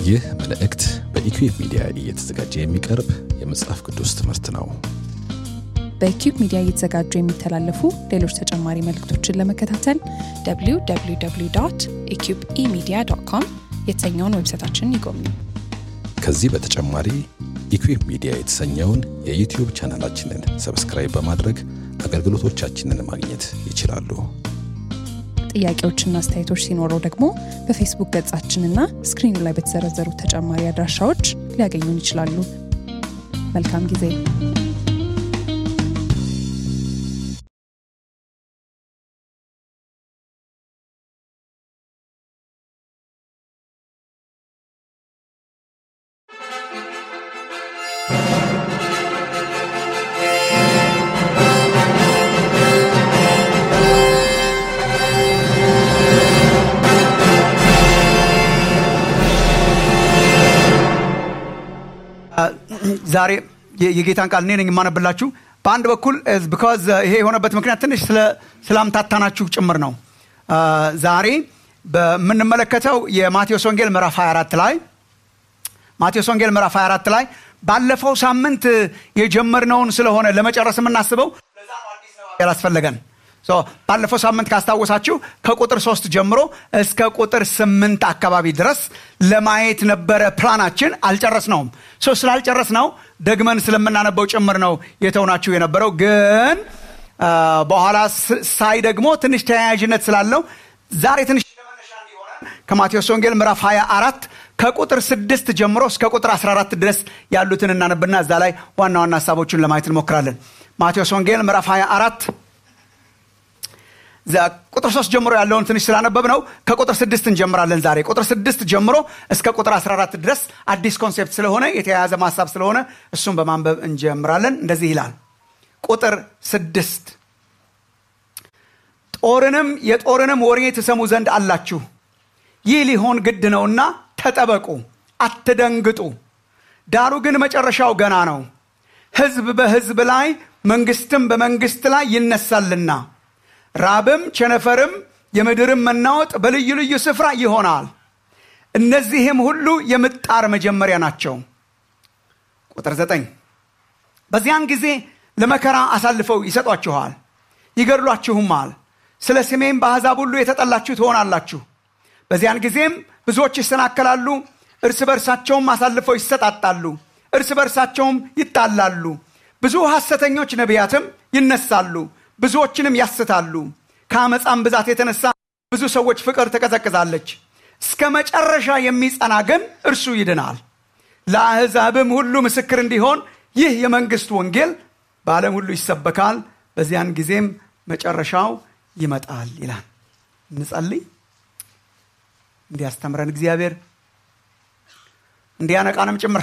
ይህ መልእክት በኢኩዌብ ሚዲያ እየተዘጋጀ የሚቀርብ የመጽሐፍ ቅዱስ ትምህርት ነው። በኪዩብ ሚዲያ እየተዘጋጁ የሚተላለፉ ሌሎች ተጨማሪ መልእክቶችን ለመከታተል www ኢኪዩብ ኢሚዲያ ዶት ኮም የተሰኘውን ዌብሳይታችንን ይጎብኙ። ከዚህ በተጨማሪ ኢኩዌብ ሚዲያ የተሰኘውን የዩቲዩብ ቻናላችንን ሰብስክራይብ በማድረግ አገልግሎቶቻችንን ማግኘት ይችላሉ። ጥያቄዎችና አስተያየቶች ሲኖረው ደግሞ በፌስቡክ ገጻችንና ስክሪኑ ላይ በተዘረዘሩ ተጨማሪ አድራሻዎች ሊያገኙን ይችላሉ። መልካም ጊዜ። ዛሬ የ- የጌታን ቃል እኔ ነኝ የማነብላችሁ። በአንድ በኩል ቢካዝ ይሄ የሆነበት ምክንያት ትንሽ ስለ- ስላምታታናችሁ ጭምር ነው። አ፣ ዛሬ በምንመለከተው የማቴዎስ ወንጌል ምዕራፍ 24 ላይ ማቴዎስ ወንጌል ምዕራፍ 24 ላይ ባለፈው ሳምንት የጀመርነውን ስለሆነ ለመጨረስ የምናስበው ለዛ ነው አዲስ ነው ያላስፈለገን ሶ ባለፈው ሳምንት ካስታወሳችሁ ከቁጥር ሶስት ጀምሮ እስከ ቁጥር ስምንት አካባቢ ድረስ ለማየት ነበረ ፕላናችን። አልጨረስነውም። ሶ ስላልጨረስ ነው ደግመን ስለምናነበው ጭምር ነው የተውናችሁ የነበረው። ግን አ፣ በኋላ ስ- ሳይ ደግሞ ትንሽ ተያያዥነት ስላለው ዛሬ ትንሽ ለመነሻ እንዲሆነን ከማቴዎስ ወንጌል ምዕራፍ 24 ከቁጥር ስድስት ጀምሮ እስከ ቁጥር 14 ድረስ ያሉትን እናነብና እዛ ላይ ዋና ዋና ሀሳቦቹን ለማየት እንሞክራለን። ማቴዎስ ወንጌል ምዕራፍ 24 ዛ- ቁጥር ሶስት ጀምሮ ያለውን ትንሽ ስላነበብ ነው ከቁጥር ስድስት እንጀምራለን ዛሬ ቁጥር ስድስት ጀምሮ እስከ ቁጥር 14 ድረስ አዲስ ኮንሴፕት ስለሆነ የተያያዘ ማሳብ ስለሆነ እሱን በማንበብ እንጀምራለን እንደዚህ ይላል ቁጥር ስድስት ጦርንም የጦርንም ወሬ ትሰሙ ዘንድ አላችሁ ይህ ሊሆን ግድ ነውና ተጠበቁ አትደንግጡ ዳሩ ግን መጨረሻው ገና ነው ህዝብ በህዝብ ላይ መንግስትም በመንግስት ላይ ይነሳልና ራብም ቸነፈርም የምድርም መናወጥ በልዩ ልዩ ስፍራ ይሆናል እነዚህም ሁሉ የምጣር መጀመሪያ ናቸው ቁጥር ዘጠኝ በዚያን ጊዜ ለመከራ አሳልፈው ይሰጧችኋል ይገድሏችሁማል ስለ ስሜም በአሕዛብ ሁሉ የተጠላችሁ ትሆናላችሁ በዚያን ጊዜም ብዙዎች ይሰናከላሉ እርስ በርሳቸውም አሳልፈው ይሰጣጣሉ እርስ በርሳቸውም ይጣላሉ ብዙ ሐሰተኞች ነቢያትም ይነሳሉ ብዙዎችንም ያስታሉ ከአመፃም ብዛት የተነሳ ብዙ ሰዎች ፍቅር ትቀዘቅዛለች እስከ መጨረሻ የሚጸና ግን እርሱ ይድናል ለአሕዛብም ሁሉ ምስክር እንዲሆን ይህ የመንግስት ወንጌል በዓለም ሁሉ ይሰበካል በዚያን ጊዜም መጨረሻው ይመጣል ይላል እንጸልይ እንዲያስተምረን እግዚአብሔር እንዲያነቃንም ጭምር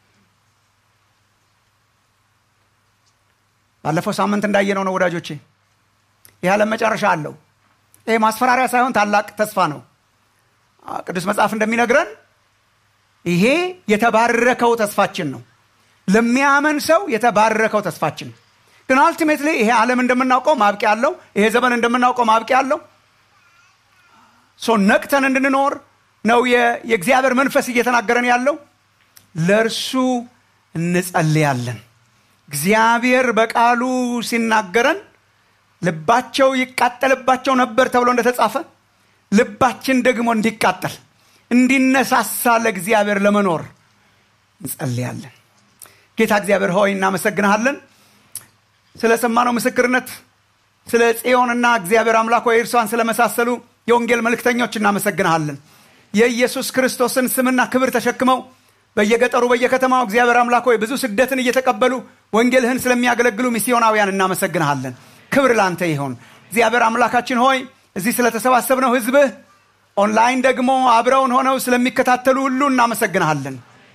ባለፈው ሳምንት እንዳየነው ነው ወዳጆቼ ይህ ዓለም መጨረሻ አለው ይሄ ማስፈራሪያ ሳይሆን ታላቅ ተስፋ ነው አ፣ ቅዱስ መጽሐፍ እንደሚነግረን ይሄ የተባረከው ተስፋችን ነው ለሚያመን ሰው የተባረከው ተስፋችን ግን አልቲሜትሊ ይሄ ዓለም እንደምናውቀው ማብቂያ አለው ይሄ ዘመን እንደምናውቀው ማብቂያ አለው ሶ ነቅተን እንድንኖር ነው የ- የእግዚአብሔር መንፈስ እየተናገረን ያለው ለእርሱ እንጸልያለን እግዚአብሔር በቃሉ ሲናገረን ልባቸው ይቃጠልባቸው ነበር ተብሎ እንደተጻፈ ልባችን ደግሞ እንዲቃጠል እንዲነሳሳ ለእግዚአብሔር ለመኖር እንጸልያለን ጌታ እግዚአብሔር ሆይ እናመሰግንሃለን ስለሰማነው ምስክርነት ስለ ጽዮንና እግዚአብሔር አምላክ ሆይ እርሷን ስለመሳሰሉ የወንጌል መልእክተኞች እናመሰግንሃለን የኢየሱስ ክርስቶስን ስምና ክብር ተሸክመው በየገጠሩ በየከተማው እግዚአብሔር አምላክ ሆይ ብዙ ስደትን እየተቀበሉ ወንጌልህን ስለሚያገለግሉ ሚስዮናውያን እናመሰግንሃለን ክብር ላንተ ይሆን እግዚአብሔር አምላካችን ሆይ እዚህ ስለተሰባሰብነው ህዝብህ ኦንላይን ደግሞ አብረውን ሆነው ስለሚከታተሉ ሁሉ እናመሰግንሃለን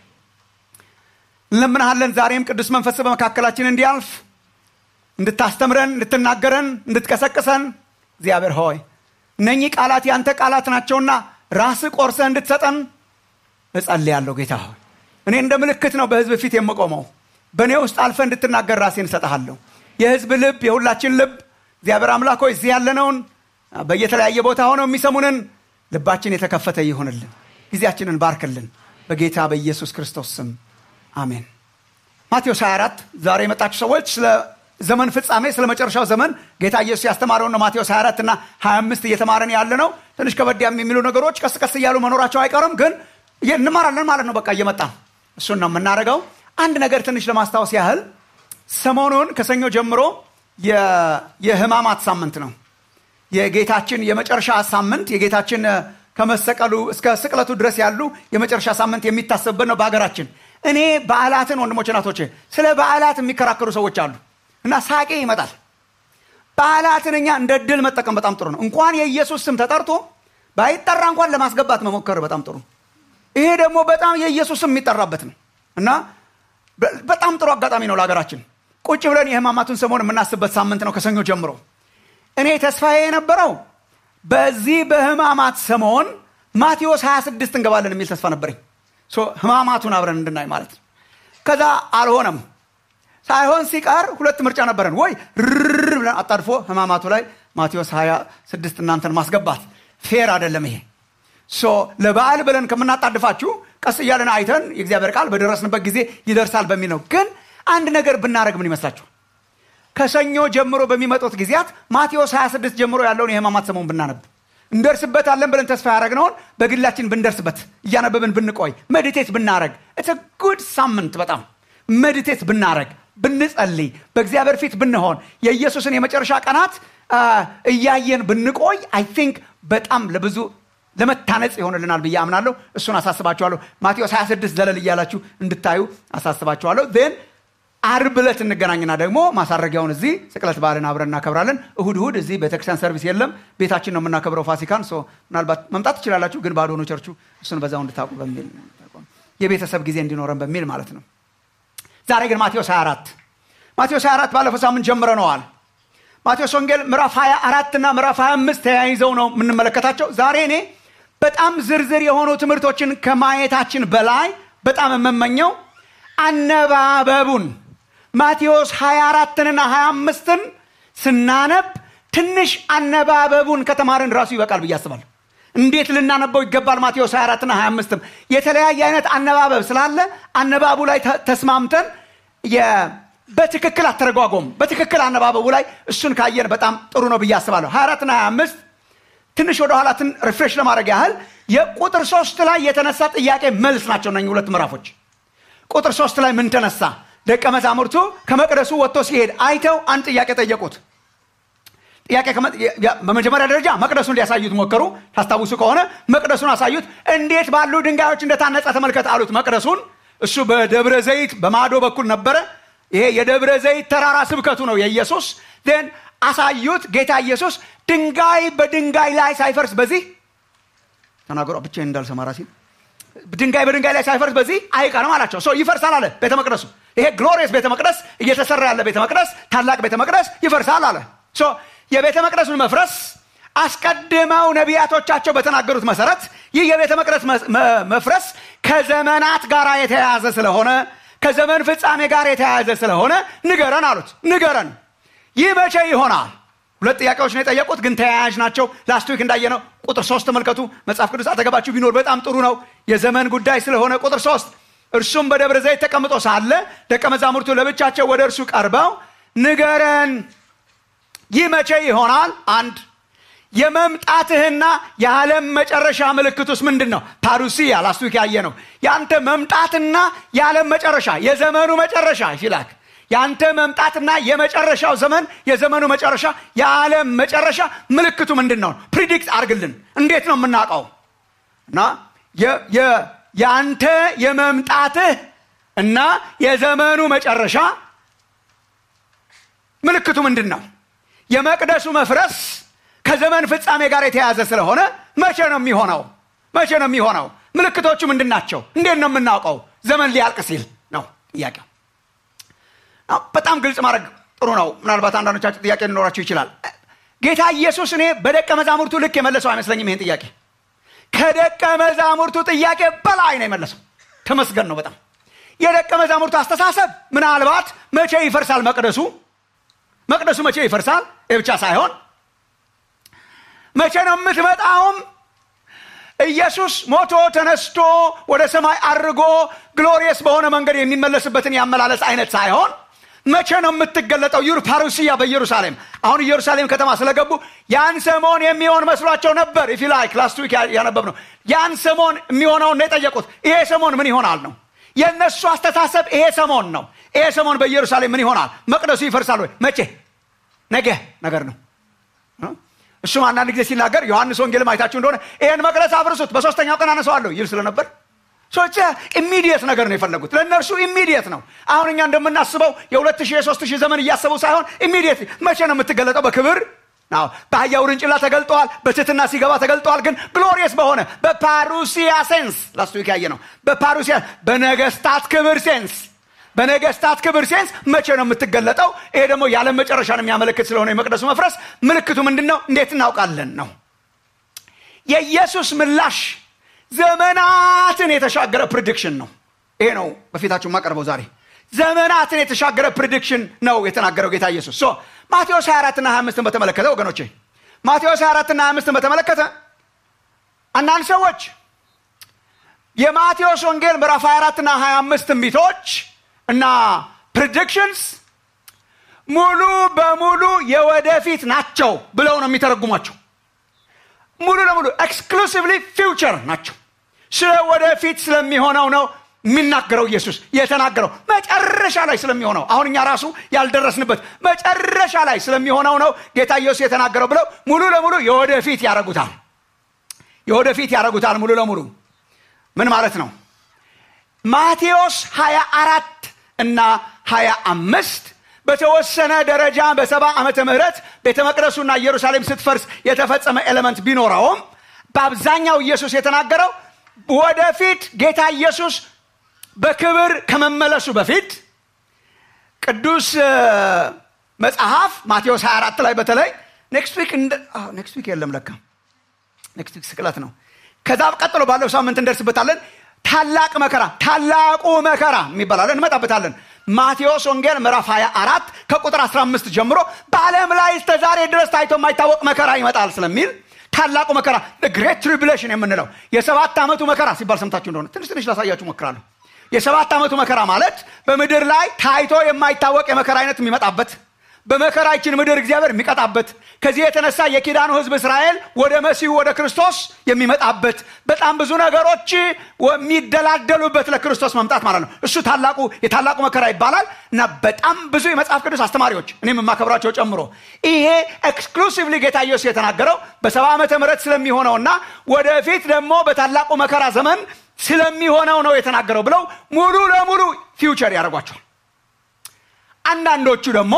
እንለምንሃለን ዛሬም ቅዱስ መንፈስ በመካከላችን እንዲያልፍ እንድታስተምረን እንድትናገረን እንድትቀሰቅሰን እግዚአብሔር ሆይ እነኚህ ቃላት ያንተ ቃላት ናቸውና ራስህ ቆርሰህ እንድትሰጠን እጸልያለሁ ጌታ ሆይ እኔ እንደ ምልክት ነው በህዝብ ፊት የምቆመው በእኔ ውስጥ አልፈ እንድትናገር ራሴን እሰጠሃለሁ የህዝብ ልብ የሁላችን ልብ እግዚአብሔር አምላክ ሆይ እዚህ ያለነውን በየተለያየ ቦታ ሆነው የሚሰሙንን ልባችን የተከፈተ ይሆንልን ጊዜያችንን ባርክልን በጌታ በኢየሱስ ክርስቶስ ስም አሜን። ማቴዎስ 24 ዛሬ የመጣችሁ ሰዎች ስለ ዘመን ፍጻሜ ስለ መጨረሻው ዘመን ጌታ ኢየሱስ ያስተማረውን ነው። ማቴዎስ 24 እና 25 እየተማረን ያለ ነው። ትንሽ ከበድ የሚሉ ነገሮች ቀስ ቀስ እያሉ መኖራቸው አይቀርም፣ ግን እንማራለን ማለት ነው። በቃ እየመጣ እሱን ነው የምናደርገው። አንድ ነገር ትንሽ ለማስታወስ ያህል ሰሞኑን ከሰኞ ጀምሮ የህማማት ሳምንት ነው። የጌታችን የመጨረሻ ሳምንት የጌታችን ከመሰቀሉ እስከ ስቅለቱ ድረስ ያሉ የመጨረሻ ሳምንት የሚታሰብበት ነው በሀገራችን። እኔ በዓላትን ወንድሞች እናቶቼ፣ ስለ በዓላት የሚከራከሩ ሰዎች አሉ እና ሳቄ ይመጣል። በዓላትን እኛ እንደ ድል መጠቀም በጣም ጥሩ ነው። እንኳን የኢየሱስ ስም ተጠርቶ ባይጠራ እንኳን ለማስገባት መሞከር በጣም ጥሩ። ይሄ ደግሞ በጣም የኢየሱስ ስም የሚጠራበት ነው እና በጣም ጥሩ አጋጣሚ ነው ለሀገራችን። ቁጭ ብለን የህማማቱን ሰሞን የምናስብበት ሳምንት ነው ከሰኞ ጀምሮ። እኔ ተስፋዬ የነበረው በዚህ በህማማት ሰሞን ማቴዎስ 26 እንገባለን የሚል ተስፋ ነበረኝ። ህማማቱን አብረን እንድናይ ማለት ነው። ከዛ አልሆነም። ሳይሆን ሲቀር ሁለት ምርጫ ነበረን። ወይ ርር ብለን አጣድፎ ህማማቱ ላይ ማቴዎስ 26 እናንተን ማስገባት ፌር አይደለም ይሄ። ለበዓል ብለን ከምናጣድፋችሁ ቀስ እያለን አይተን የእግዚአብሔር ቃል በደረስንበት ጊዜ ይደርሳል በሚል ነው። ግን አንድ ነገር ብናደረግ ምን ይመስላችሁ? ከሰኞ ጀምሮ በሚመጡት ጊዜያት ማቴዎስ 26 ጀምሮ ያለውን የህማማት ሰሞን ብናነብ እንደርስበታለን ብለን ተስፋ ያደረግነውን በግላችን ብንደርስበት እያነበብን ብንቆይ ሜዲቴት ብናረግ ኢትስ ጉድ ሳምንት በጣም ሜዲቴት ብናረግ ብንጸልይ በእግዚአብሔር ፊት ብንሆን የኢየሱስን የመጨረሻ ቀናት እያየን ብንቆይ አይ ቲንክ በጣም ለብዙ ለመታነጽ ይሆንልናል ብዬ አምናለሁ። እሱን አሳስባችኋለሁ። ማቴዎስ 26 ዘለል እያላችሁ እንድታዩ አሳስባችኋለሁ። ን አርብ ዕለት እንገናኝና ደግሞ ማሳረጊያውን እዚህ ስቅለት በዓልን አብረን እናከብራለን። እሁድ እሁድ እዚህ ቤተክርስቲያን ሰርቪስ የለም፣ ቤታችን ነው የምናከብረው ፋሲካን። ምናልባት መምጣት ትችላላችሁ፣ ግን ባዶ ነው ቸርቹ። እሱን በዛው እንድታውቁ በሚል የቤተሰብ ጊዜ እንዲኖረን በሚል ማለት ነው። ዛሬ ግን ማቴዎስ 24 ማቴዎስ 24 ባለፈው ሳምንት ጀምረነዋል። ማቴዎስ ወንጌል ምዕራፍ 24 እና ምዕራፍ 25 ተያይዘው ነው የምንመለከታቸው። ዛሬ እኔ በጣም ዝርዝር የሆኑ ትምህርቶችን ከማየታችን በላይ በጣም የምመኘው አነባበቡን ማቴዎስ 24ንና 25ን ስናነብ ትንሽ አነባበቡን ከተማርን ራሱ ይበቃል ብዬ አስባለሁ። እንዴት ልናነበው ይገባል? ማቴዎስ 24ና 25ም የተለያየ አይነት አነባበብ ስላለ አነባቡ ላይ ተስማምተን በትክክል አተረጓጎም በትክክል አነባበቡ ላይ እሱን ካየን በጣም ጥሩ ነው ብዬ አስባለሁ። 24ና 25 ትንሽ ወደ ኋላትን ሪፍሬሽ ለማድረግ ያህል የቁጥር ሶስት ላይ የተነሳ ጥያቄ መልስ ናቸው እነኝህ ሁለት ምዕራፎች። ቁጥር ሶስት ላይ ምን ተነሳ? ደቀ መዛሙርቱ ከመቅደሱ ወጥቶ ሲሄድ አይተው አንድ ጥያቄ ጠየቁት። ጥያቄ በመጀመሪያ ደረጃ መቅደሱን ሊያሳዩት ሞከሩ። ታስታውሱ ከሆነ መቅደሱን አሳዩት። እንዴት ባሉ ድንጋዮች እንደታነጸ ተመልከት አሉት። መቅደሱን እሱ በደብረ ዘይት በማዶ በኩል ነበረ። ይሄ የደብረ ዘይት ተራራ ስብከቱ ነው የኢየሱስ ን አሳዩት። ጌታ ኢየሱስ ድንጋይ በድንጋይ ላይ ሳይፈርስ በዚህ ተናገሯ ብቻዬን እንዳልሰማ ራሴን ድንጋይ በድንጋይ ላይ ሳይፈርስ በዚህ አይቀርም አላቸው። ሰው ይፈርሳል አለ ቤተ መቅደሱ። ይሄ ግሎሪየስ ቤተ መቅደስ እየተሰራ ያለ ቤተ መቅደስ፣ ታላቅ ቤተ መቅደስ ይፈርሳል አለ። የቤተ መቅደሱን መፍረስ አስቀድመው ነቢያቶቻቸው በተናገሩት መሰረት ይህ የቤተ መቅደስ መፍረስ ከዘመናት ጋር የተያያዘ ስለሆነ ከዘመን ፍጻሜ ጋር የተያያዘ ስለሆነ ንገረን አሉት። ንገረን፣ ይህ መቼ ይሆናል? ሁለት ጥያቄዎች ነው የጠየቁት፣ ግን ተያያዥ ናቸው። ላስት ዊክ እንዳየነው ቁጥር ሶስት ተመልከቱ። መጽሐፍ ቅዱስ አጠገባችሁ ቢኖር በጣም ጥሩ ነው። የዘመን ጉዳይ ስለሆነ ቁጥር ሶስት እርሱም በደብረ ዘይት ተቀምጦ ሳለ ደቀ መዛሙርቱ ለብቻቸው ወደ እርሱ ቀርበው ንገረን፣ ይህ መቼ ይሆናል? አንድ የመምጣትህና የዓለም መጨረሻ ምልክቱስ ምንድን ነው? ፓሩሲያ ላስት ዊክ ያየ ነው። የአንተ መምጣትና የዓለም መጨረሻ የዘመኑ መጨረሻ ይላክ የአንተ መምጣትና የመጨረሻው ዘመን የዘመኑ መጨረሻ የዓለም መጨረሻ ምልክቱ ምንድን ነው? ፕሪዲክት አርግልን። እንዴት ነው የምናውቀው? እና የአንተ የመምጣትህ እና የዘመኑ መጨረሻ ምልክቱ ምንድን ነው? የመቅደሱ መፍረስ ከዘመን ፍጻሜ ጋር የተያያዘ ስለሆነ መቼ ነው የሚሆነው? መቼ ነው የሚሆነው? ምልክቶቹ ምንድን ናቸው? እንዴት ነው የምናውቀው? ዘመን ሊያልቅ ሲል ነው ጥያቄው። በጣም ግልጽ ማድረግ ጥሩ ነው። ምናልባት አንዳንዶቻችሁ ጥያቄ ሊኖራችሁ ይችላል። ጌታ ኢየሱስ እኔ በደቀ መዛሙርቱ ልክ የመለሰው አይመስለኝም። ይህን ጥያቄ ከደቀ መዛሙርቱ ጥያቄ በላይ ነው የመለሰው። ተመስገን ነው በጣም የደቀ መዛሙርቱ አስተሳሰብ ምናልባት መቼ ይፈርሳል መቅደሱ መቅደሱ መቼ ይፈርሳል ይህ ብቻ ሳይሆን መቼ ነው የምትመጣውም ኢየሱስ ሞቶ ተነስቶ ወደ ሰማይ አድርጎ ግሎሪየስ በሆነ መንገድ የሚመለስበትን ያመላለስ አይነት ሳይሆን መቼ ነው የምትገለጠው? ዩር ፓሩሲያ በኢየሩሳሌም አሁን ኢየሩሳሌም ከተማ ስለገቡ ያን ሰሞን የሚሆን መስሏቸው ነበር። ኢፊ ላይክ ላስት ዊክ ያነበብ ነው። ያን ሰሞን የሚሆነውን ነው የጠየቁት። ይሄ ሰሞን ምን ይሆናል ነው የእነሱ አስተሳሰብ። ይሄ ሰሞን ነው። ይሄ ሰሞን በኢየሩሳሌም ምን ይሆናል? መቅደሱ ይፈርሳል ወይ? መቼ? ነገ ነገር ነው። እሱም አንዳንድ ጊዜ ሲናገር ዮሐንስ ወንጌልም አይታችሁ እንደሆነ ይህን መቅደስ አፍርሱት በሶስተኛው ቀን አነሰዋለሁ ይል ስለነበር ሰዎች ኢሚዲየት ነገር ነው የፈለጉት። ለእነርሱ ኢሚዲየት ነው። አሁን እኛ እንደምናስበው የሁለት ሺህ የሶስት ሺህ ዘመን እያሰቡ ሳይሆን ኢሚዲየት መቼ ነው የምትገለጠው? በክብር አዎ፣ በአህያ ውርንጭላ ተገልጠዋል። በትህትና ሲገባ ተገልጠዋል። ግን ግሎሪየስ በሆነ በፓሩሲያ ሴንስ ላስት ዊክ ያየ ነው። በፓሩሲያ በነገስታት ክብር ሴንስ በነገስታት ክብር ሴንስ መቼ ነው የምትገለጠው? ይሄ ደግሞ የዓለም መጨረሻን የሚያመለክት ስለሆነ የመቅደሱ መፍረስ ምልክቱ ምንድን ነው? እንዴት እናውቃለን ነው የኢየሱስ ምላሽ ዘመናትን የተሻገረ ፕሪዲክሽን ነው። ይሄ ነው በፊታችሁ የማቀርበው ዛሬ። ዘመናትን የተሻገረ ፕሪዲክሽን ነው የተናገረው ጌታ ኢየሱስ። ሶ ማቴዎስ 24 እና 25ን በተመለከተ ወገኖቼ ማቴዎስ 24 እና 25ን በተመለከተ አንዳንድ ሰዎች የማቴዎስ ወንጌል ምዕራፍ 24 እና 25 ትንቢቶች እና ፕሪዲክሽንስ ሙሉ በሙሉ የወደፊት ናቸው ብለው ነው የሚተረጉሟቸው። ሙሉ ለሙሉ ኤክስክሉሲቭሊ ፊውቸር ናቸው። ስለ ወደፊት ስለሚሆነው ነው የሚናገረው ኢየሱስ የተናገረው መጨረሻ ላይ ስለሚሆነው አሁን እኛ ራሱ ያልደረስንበት መጨረሻ ላይ ስለሚሆነው ነው ጌታ ኢየሱስ የተናገረው ብለው ሙሉ ለሙሉ የወደፊት ያደርጉታል። የወደፊት ያደርጉታል ሙሉ ለሙሉ ምን ማለት ነው? ማቴዎስ 24 እና 25 በተወሰነ ደረጃ በሰባ ዓመተ ምህረት ቤተ መቅደሱና ኢየሩሳሌም ስትፈርስ የተፈጸመ ኤሌመንት ቢኖረውም በአብዛኛው ኢየሱስ የተናገረው ወደፊት ጌታ ኢየሱስ በክብር ከመመለሱ በፊት ቅዱስ መጽሐፍ ማቴዎስ 24 ላይ በተለይ ኔክስት ዊክ ኔክስት ዊክ የለም ለካ ኔክስት ዊክ ስቅለት ነው። ከዛ ቀጥሎ ባለው ሳምንት እንደርስበታለን። ታላቅ መከራ ታላቁ መከራ የሚባላለን እንመጣበታለን። ማቴዎስ ወንጌል ምዕራፍ 24 ከቁጥር 15 ጀምሮ በዓለም ላይ እስከ ዛሬ ድረስ ታይቶ የማይታወቅ መከራ ይመጣል ስለሚል ታላቁ መከራ ግሬት ትሪቡሌሽን የምንለው የሰባት ዓመቱ መከራ ሲባል ሰምታችሁ እንደሆነ ትንሽ ትንሽ ላሳያችሁ ሞክራለሁ። የሰባት ዓመቱ መከራ ማለት በምድር ላይ ታይቶ የማይታወቅ የመከራ አይነት የሚመጣበት በመከራችን ምድር እግዚአብሔር የሚቀጣበት ከዚህ የተነሳ የኪዳኑ ሕዝብ እስራኤል ወደ መሲሁ ወደ ክርስቶስ የሚመጣበት በጣም ብዙ ነገሮች የሚደላደሉበት ለክርስቶስ መምጣት ማለት ነው። እሱ ታላቁ የታላቁ መከራ ይባላል እና በጣም ብዙ የመጽሐፍ ቅዱስ አስተማሪዎች እኔም የማከብራቸው ጨምሮ ይሄ ኤክስክሉሲቭሊ ጌታ ኢየሱስ የተናገረው በሰባ ዓመተ ምህረት ስለሚሆነውና ወደፊት ደግሞ በታላቁ መከራ ዘመን ስለሚሆነው ነው የተናገረው ብለው ሙሉ ለሙሉ ፊውቸር ያደርጓቸዋል። አንዳንዶቹ ደግሞ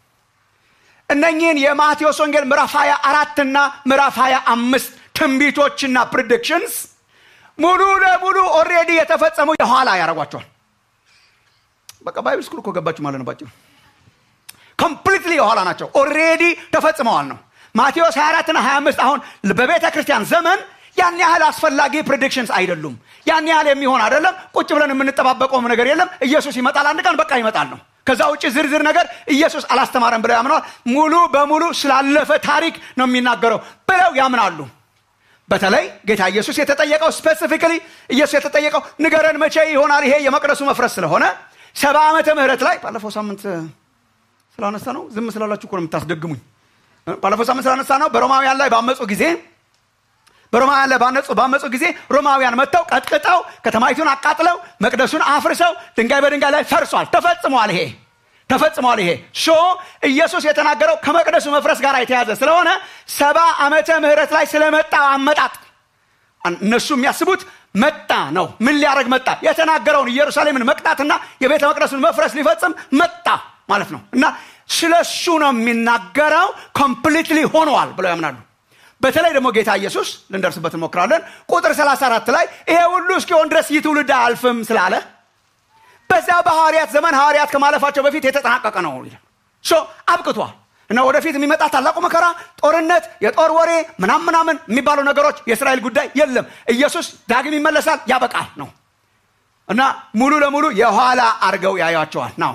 እነኚህን የማቴዎስ ወንጌል ምዕራፍ 24 እና ምዕራፍ 25 ትንቢቶችና ፕሪዲክሽንስ ሙሉ ለሙሉ ኦልሬዲ የተፈጸሙ የኋላ ያደርጓቸዋል። በቃ ባይብል ስኩል እኮ ገባችሁ ማለት ነው። ባጭሩ ኮምፕሊትሊ የኋላ ናቸው። ኦልሬዲ ተፈጽመዋል ነው። ማቴዎስ 24 እና 25 አሁን በቤተ ክርስቲያን ዘመን ያን ያህል አስፈላጊ ፕሪዲክሽንስ አይደሉም። ያን ያህል የሚሆን አይደለም። ቁጭ ብለን የምንጠባበቀውም ነገር የለም። ኢየሱስ ይመጣል አንድ ቀን በቃ ይመጣል ነው። ከዛ ውጭ ዝርዝር ነገር ኢየሱስ አላስተማረም ብለው ያምነዋል። ሙሉ በሙሉ ስላለፈ ታሪክ ነው የሚናገረው ብለው ያምናሉ። በተለይ ጌታ ኢየሱስ የተጠየቀው ስፔሲፊካሊ ኢየሱስ የተጠየቀው ንገረን መቼ ይሆናል ይሄ የመቅደሱ መፍረስ ስለሆነ ሰባ ዓመተ ምህረት ላይ ባለፈው ሳምንት ስላነሳ ነው። ዝም ስላላችሁ እኮ ነው የምታስደግሙኝ። ባለፈው ሳምንት ስላነሳ ነው። በሮማውያን ላይ ባመፁ ጊዜ በሮማውያን ላይ ባነጹ ባመፁ ጊዜ ሮማውያን መጥተው ቀጥቅጠው ከተማይቱን አቃጥለው መቅደሱን አፍርሰው ድንጋይ በድንጋይ ላይ ፈርሷል። ተፈጽሟል። ይሄ ተፈጽሟል። ይሄ ሾ ኢየሱስ የተናገረው ከመቅደሱ መፍረስ ጋር የተያዘ ስለሆነ ሰባ ዓመተ ምህረት ላይ ስለመጣው አመጣጥ እነሱ የሚያስቡት መጣ ነው። ምን ሊያደርግ መጣ? የተናገረውን ኢየሩሳሌምን መቅጣትና የቤተ መቅደሱን መፍረስ ሊፈጽም መጣ ማለት ነው። እና ስለ እሱ ነው የሚናገረው። ኮምፕሊትሊ ሆነዋል ብለው ያምናሉ። በተለይ ደግሞ ጌታ ኢየሱስ ልንደርስበት እንሞክራለን። ቁጥር 34 ላይ ይሄ ሁሉ እስኪሆን ድረስ ይህ ትውልድ አያልፍም ስላለ በዚያ በሐዋርያት ዘመን ሐዋርያት ከማለፋቸው በፊት የተጠናቀቀ ነው ይላል። ሶ አብቅቷል እና ወደፊት የሚመጣ ታላቁ መከራ፣ ጦርነት፣ የጦር ወሬ ምናምን ምናምን የሚባሉ ነገሮች የእስራኤል ጉዳይ የለም። ኢየሱስ ዳግም ይመለሳል፣ ያበቃል ነው እና ሙሉ ለሙሉ የኋላ አድርገው ያዩቸዋል ነው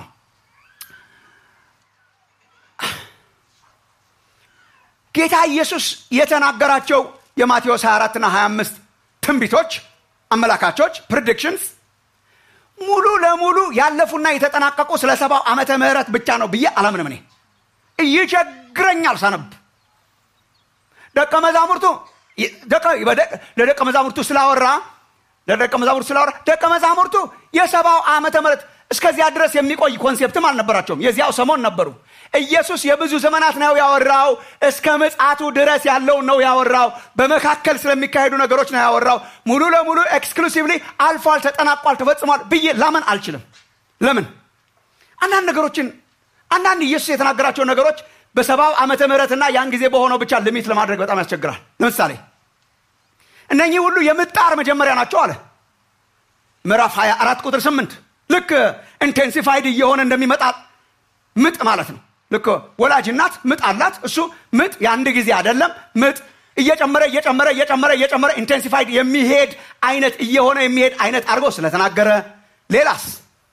ጌታ ኢየሱስ የተናገራቸው የማቴዎስ 24 እና 25 ትንቢቶች አመላካቾች ፕሪዲክሽንስ ሙሉ ለሙሉ ያለፉና የተጠናቀቁ ስለ ሰባው ዓመተ ምህረት ብቻ ነው ብዬ አላምንም እኔ እይቸግረኛል ሳነብ ደቀ መዛሙርቱ ለደቀ መዛሙርቱ ስላወራ ለደቀ መዛሙርቱ ስላወራ ደቀ መዛሙርቱ የሰባው ዓመተ ምህረት እስከዚያ ድረስ የሚቆይ ኮንሴፕትም አልነበራቸውም የዚያው ሰሞን ነበሩ ኢየሱስ የብዙ ዘመናት ነው ያወራው እስከ ምጽአቱ ድረስ ያለውን ነው ያወራው በመካከል ስለሚካሄዱ ነገሮች ነው ያወራው ሙሉ ለሙሉ ኤክስክሉሲቭሊ አልፏል ተጠናቋል ተፈጽሟል ብዬ ላመን አልችልም ለምን አንዳንድ ነገሮችን አንዳንድ ኢየሱስ የተናገራቸው ነገሮች በሰባው ዓመተ ምህረትና ያን ጊዜ በሆነው ብቻ ልሚት ለማድረግ በጣም ያስቸግራል ለምሳሌ እነኚህ ሁሉ የምጣር መጀመሪያ ናቸው አለ ምዕራፍ 24 ቁጥር 8 ልክ ኢንቴንሲፋይድ እየሆነ እንደሚመጣ ምጥ ማለት ነው ልክ ወላጅ እናት ምጥ አላት እሱ ምጥ የአንድ ጊዜ አይደለም ምጥ እየጨመረ እየጨመረ እየጨመረ እየጨመረ ኢንቴንሲፋይድ የሚሄድ አይነት እየሆነ የሚሄድ አይነት አድርጎ ስለተናገረ ሌላስ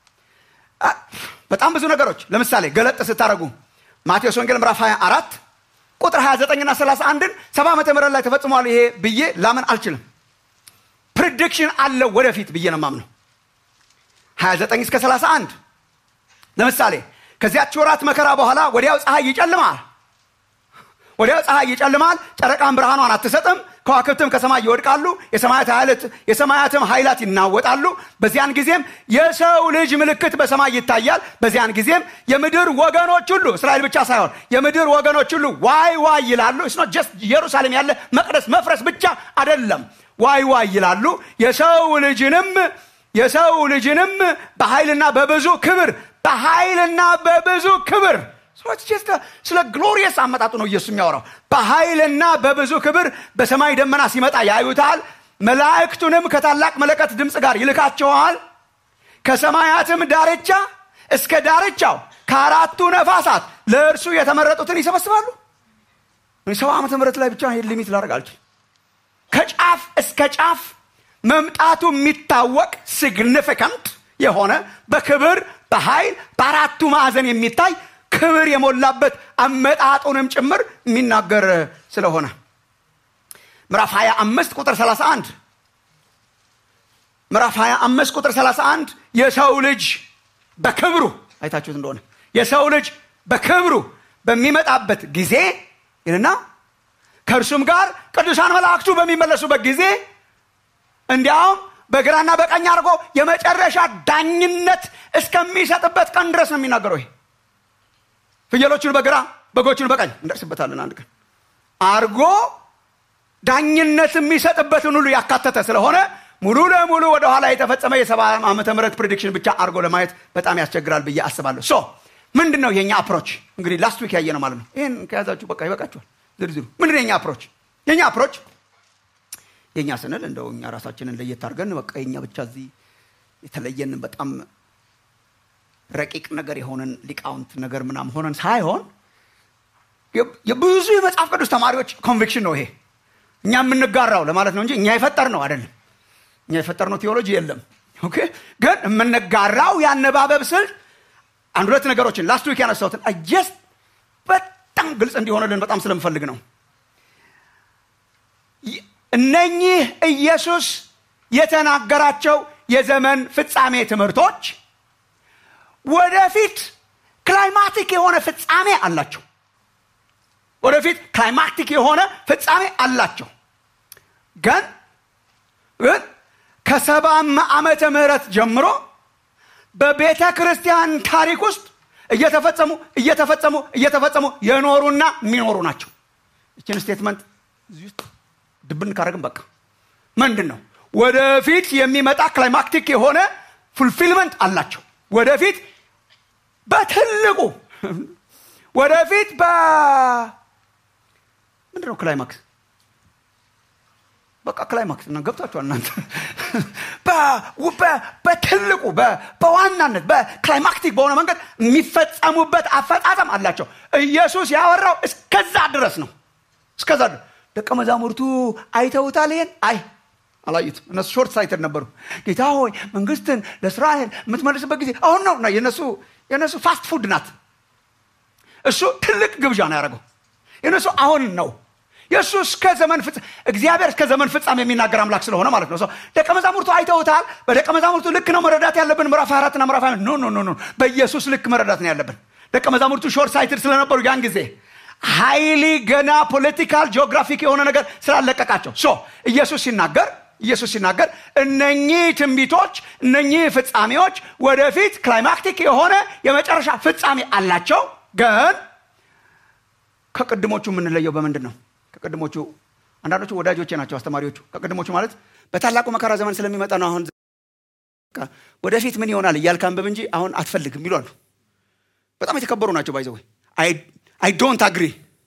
በጣም ብዙ ነገሮች ለምሳሌ ገለጥ ስታደረጉ ማቴዎስ ወንጌል ምዕራፍ 24 ቁጥር 29 ና 31ን ሰባ ዓመተ ምህረት ላይ ተፈጽሟል ይሄ ብዬ ላምን አልችልም ፕሪዲክሽን አለው ወደፊት ብዬ ነው ማምነው 29 እስከ 31 ለምሳሌ ከዚያች ወራት መከራ በኋላ ወዲያው ፀሐይ ይጨልማል ወዲያው ፀሐይ ይጨልማል ጨረቃን ብርሃኗን አትሰጥም ከዋክብትም ከሰማይ ይወድቃሉ የሰማያትም ኃይላት ይናወጣሉ በዚያን ጊዜም የሰው ልጅ ምልክት በሰማይ ይታያል በዚያን ጊዜም የምድር ወገኖች ሁሉ እስራኤል ብቻ ሳይሆን የምድር ወገኖች ሁሉ ዋይ ዋይ ይላሉ ስ ጀስት ኢየሩሳሌም ያለ መቅደስ መፍረስ ብቻ አደለም ዋይ ዋይ ይላሉ የሰው ልጅንም የሰው ልጅንም በኃይልና በብዙ ክብር በኃይልና በብዙ ክብር ስለ ግሎሪየስ አመጣጡ ነው ኢየሱስ የሚያወራው በኃይልና በብዙ ክብር በሰማይ ደመና ሲመጣ ያዩታል መላእክቱንም ከታላቅ መለከት ድምፅ ጋር ይልካቸዋል ከሰማያትም ዳርቻ እስከ ዳርቻው ከአራቱ ነፋሳት ለእርሱ የተመረጡትን ይሰበስባሉ ሰባ ዓመተ ምህረት ላይ ብቻ ይሄን ሊሚት ላደርግ አልችል ከጫፍ እስከ ጫፍ መምጣቱ የሚታወቅ ሲግኒፊካንት የሆነ በክብር በኃይል በአራቱ ማዕዘን የሚታይ ክብር የሞላበት አመጣጡንም ጭምር የሚናገር ስለሆነ ምዕራፍ 25 ቁጥር 31 ምዕራፍ 25 ቁጥር 31 የሰው ልጅ በክብሩ አይታችሁት እንደሆነ የሰው ልጅ በክብሩ በሚመጣበት ጊዜ ይልና ከእርሱም ጋር ቅዱሳን መላእክቱ በሚመለሱበት ጊዜ እንዲያውም በግራና በቀኝ አድርጎ የመጨረሻ ዳኝነት እስከሚሰጥበት ቀን ድረስ ነው የሚናገረው ይሄ ፍየሎቹን በግራ በጎቹን በቀኝ እንደርስበታለን አንድ ቀን አርጎ ዳኝነት የሚሰጥበትን ሁሉ ያካተተ ስለሆነ ሙሉ ለሙሉ ወደኋላ የተፈጸመ የሰባ ዓመተ ምህረት ፕሬዲክሽን ብቻ አርጎ ለማየት በጣም ያስቸግራል ብዬ አስባለሁ ሶ ምንድን ነው የኛ አፕሮች እንግዲህ ላስት ዊክ ያየ ነው ማለት ነው ይህን ከያዛችሁ በቃ ይበቃችኋል ዝርዝሩ ምንድን ነው የኛ አፕሮች የኛ አፕሮች የኛ ስንል እንደው እኛ ራሳችንን ለየት አድርገን በቃ የኛ ብቻ እዚህ የተለየን በጣም ረቂቅ ነገር የሆነን ሊቃውንት ነገር ምናም ሆነን ሳይሆን የብዙ የመጽሐፍ ቅዱስ ተማሪዎች ኮንቪክሽን ነው ይሄ እኛ የምንጋራው ለማለት ነው እንጂ እኛ የፈጠር ነው አይደለም እኛ የፈጠር ነው ቴዎሎጂ የለም ኦኬ ግን የምንጋራው የአነባበብ ስልት አንድ ሁለት ነገሮችን ላስት ዊክ ያነሳሁትን ጀስት በጣም ግልጽ እንዲሆንልን በጣም ስለምፈልግ ነው እነኚህ ኢየሱስ የተናገራቸው የዘመን ፍጻሜ ትምህርቶች ወደፊት ክላይማቲክ የሆነ ፍጻሜ አላቸው ወደፊት ክላይማቲክ የሆነ ፍጻሜ አላቸው ግን ግን ከሰባም ዓመተ ምህረት ጀምሮ በቤተ ክርስቲያን ታሪክ ውስጥ እየተፈጸሙ እየተፈጸሙ እየተፈጸሙ የኖሩና የሚኖሩ ናቸው ይችን ስቴትመንት እዚህ ውስጥ ድብን ካደረግን በቃ ምንድን ነው ወደፊት የሚመጣ ክላይማክቲክ የሆነ ፉልፊልመንት አላቸው ወደፊት በትልቁ ወደፊት በ ምንድን ነው ክላይማክስ በቃ ክላይማክስ እና ገብታችኋል እናንተ በትልቁ በዋናነት በክላይማክቲክ በሆነ መንገድ የሚፈጸሙበት አፈጻጸም አላቸው ኢየሱስ ያወራው እስከዛ ድረስ ነው እስከዛ ደቀ መዛሙርቱ አይተውታል ይሄን አይ አላዩትም እነሱ ሾርት ሳይትድ ነበሩ ጌታ ሆይ መንግስትን ለእስራኤል የምትመልስበት ጊዜ አሁን ነው የነሱ የነሱ ፋስት ፉድ ናት እሱ ትልቅ ግብዣ ነው ያደረገው የነሱ አሁን ነው የእሱ እስከ ዘመን ፍጻሜ እግዚአብሔር እስከ ዘመን ፍጻሜ የሚናገር አምላክ ስለሆነ ማለት ነው። ደቀ መዛሙርቱ አይተውታል። በደቀ መዛሙርቱ ልክ ነው መረዳት ያለብን። ምዕራፍ አራትና ምዕራፍ ኖ ኖ ኖ በኢየሱስ ልክ መረዳት ነው ያለብን። ደቀ መዛሙርቱ ሾርት ሳይትድ ስለነበሩ ያን ጊዜ ሃይሊ ገና ፖለቲካል ጂኦግራፊክ የሆነ ነገር ስላለቀቃቸው ሶ ኢየሱስ ሲናገር ኢየሱስ ሲናገር እነኚህ ትንቢቶች እነኚህ ፍጻሜዎች ወደፊት ክላይማክቲክ የሆነ የመጨረሻ ፍጻሜ አላቸው። ግን ከቅድሞቹ የምንለየው በምንድን ነው? ከቅድሞቹ አንዳንዶቹ ወዳጆቼ ናቸው አስተማሪዎቹ። ከቅድሞቹ ማለት በታላቁ መከራ ዘመን ስለሚመጣ ነው። አሁን ወደፊት ምን ይሆናል እያልክ አንብብ እንጂ አሁን አትፈልግም ይሏሉ። በጣም የተከበሩ ናቸው። ባይዘወይ አይ ዶንት አግሪ።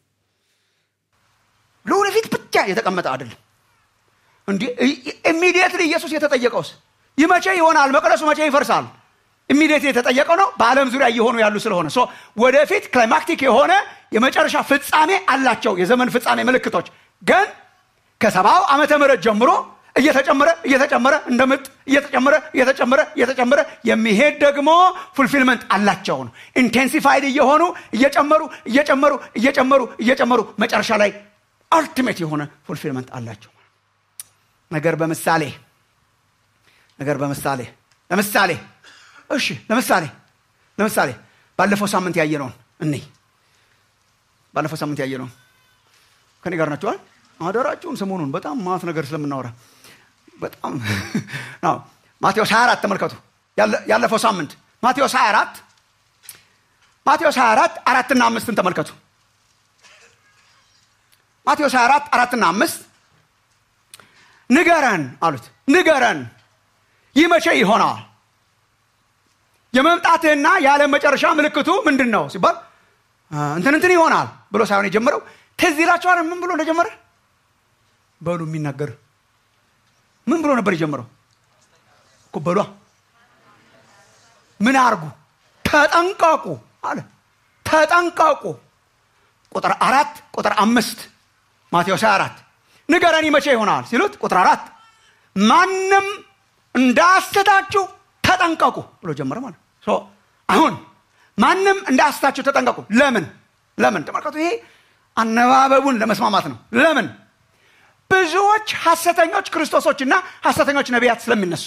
ለወደፊት ብቻ የተቀመጠ አይደለም። እንዲህ ኢሚዲየትሊ ኢየሱስ የተጠየቀውስ ይህ መቼ ይሆናል? መቅደሱ መቼ ይፈርሳል? ኢሚዲየትሊ የተጠየቀው ነው። በዓለም ዙሪያ እየሆኑ ያሉ ስለሆነ ወደፊት ክላይማክቲክ የሆነ የመጨረሻ ፍጻሜ አላቸው። የዘመን ፍጻሜ ምልክቶች ግን ከሰባው ዓመተ ምህረት ጀምሮ እየተጨመረ እየተጨመረ እንደ ምጥ እየተጨመረ እየተጨመረ እየተጨመረ የሚሄድ ደግሞ ፉልፊልመንት አላቸው ነው። ኢንቴንሲፋይድ እየሆኑ እየጨመሩ እየጨመሩ እየጨመሩ እየጨመሩ መጨረሻ ላይ አልቲሜት የሆነ ፉልፊልመንት አላቸው። ነገር በምሳሌ ነገር በምሳሌ ለምሳሌ እሺ፣ ለምሳሌ ለምሳሌ ባለፈው ሳምንት ያየነውን እኔ ባለፈው ሳምንት ያየነውን ከኔ ጋር ናቸዋል። አደራችሁን ሰሞኑን በጣም ማት ነገር ስለምናወራ በጣም ማቴዎስ 24 ተመልከቱ። ያለፈው ሳምንት ማቴዎስ 24 ማቴዎስ 24 አራትና አምስትን ተመልከቱ። ማቴዎስ 24 አራትና አምስት ንገረን አሉት። ንገረን ይህ መቼ ይሆናል? የመምጣትህና የዓለም መጨረሻ ምልክቱ ምንድን ነው ሲባል እንትን እንትን ይሆናል ብሎ ሳይሆን የጀመረው ትዝ ይላችኋል። ምን ብሎ እንደጀመረ በሉ የሚናገር ምን ብሎ ነበር የጀመረው? እኮ በሏ ምን አርጉ? ተጠንቀቁ አለ። ተጠንቀቁ። ቁጥር አራት ቁጥር አምስት ማቴዎስ አራት ንገረን መቼ ይሆናል ሲሉት ቁጥር አራት ማንም እንዳያስታችሁ ተጠንቀቁ ብሎ ጀመረ ማለት ነው። አሁን ማንም እንዳያስታችሁ ተጠንቀቁ። ለምን ለምን? ተመልከቱ። ይሄ አነባበቡን ለመስማማት ነው። ለምን ብዙዎች ሐሰተኞች ክርስቶሶችና ሐሰተኞች ነቢያት ስለሚነሱ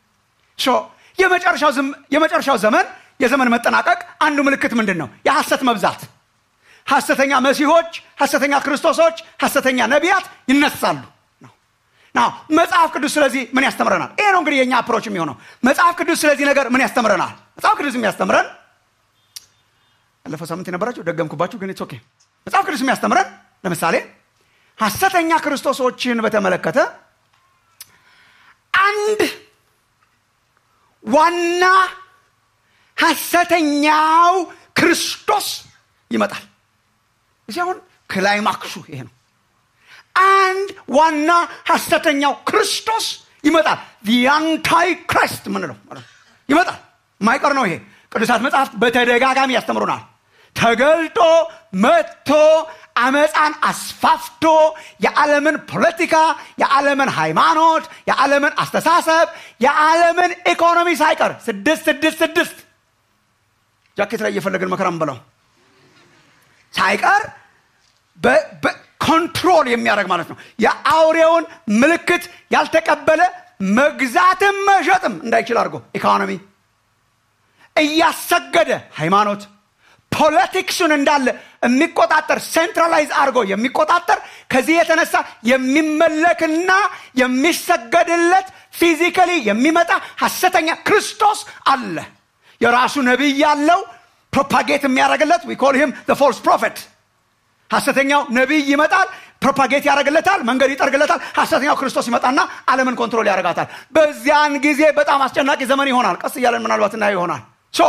የመጨረሻው ዘመን የዘመን መጠናቀቅ አንዱ ምልክት ምንድን ነው? የሐሰት መብዛት። ሐሰተኛ መሲሆች፣ ሐሰተኛ ክርስቶሶች፣ ሐሰተኛ ነቢያት ይነሳሉ። መጽሐፍ ቅዱስ ስለዚህ ምን ያስተምረናል? ይሄ ነው እንግዲህ የእኛ አፕሮች የሚሆነው። መጽሐፍ ቅዱስ ስለዚህ ነገር ምን ያስተምረናል? መጽሐፍ ቅዱስ የሚያስተምረን ያለፈው ሳምንት የነበራችሁ ደገምኩባችሁ፣ ግን ኦኬ። መጽሐፍ ቅዱስ የሚያስተምረን ለምሳሌ ሐሰተኛ ክርስቶሶችን በተመለከተ አንድ ዋና ሐሰተኛው ክርስቶስ ይመጣል። እዚህ አሁን ክላይማክሱ ይሄ ነው። አንድ ዋና ሐሰተኛው ክርስቶስ ይመጣል። አንታይ ክራይስት ምንለው ይመጣል። የማይቀር ነው ይሄ። ቅዱሳት መጽሐፍት በተደጋጋሚ ያስተምሩናል። ተገልጦ መጥቶ አመፃን አስፋፍቶ የዓለምን ፖለቲካ፣ የዓለምን ሃይማኖት፣ የዓለምን አስተሳሰብ፣ የዓለምን ኢኮኖሚ ሳይቀር ስድስት ስድስት ስድስት ጃኬት ላይ እየፈለግን መከራ ምንበላው ሳይቀር ኮንትሮል የሚያደርግ ማለት ነው። የአውሬውን ምልክት ያልተቀበለ መግዛትም መሸጥም እንዳይችል አድርጎ ኢኮኖሚ እያሰገደ ሃይማኖት ፖለቲክሱን እንዳለ የሚቆጣጠር ሴንትራላይዝ አድርጎ የሚቆጣጠር ከዚህ የተነሳ የሚመለክና የሚሰገድለት ፊዚካሊ የሚመጣ ሐሰተኛ ክርስቶስ አለ። የራሱ ነቢይ ያለው ፕሮፓጌት የሚያደርግለት ዊ ኮል ሂም ፎልስ ፕሮፌት ሐሰተኛው ነቢይ ይመጣል፣ ፕሮፓጌት ያደርግለታል፣ መንገድ ይጠርግለታል። ሐሰተኛው ክርስቶስ ይመጣና ዓለምን ኮንትሮል ያደርጋታል። በዚያን ጊዜ በጣም አስጨናቂ ዘመን ይሆናል። ቀስ እያለን ምናልባት እናየው ይሆናል። ሶ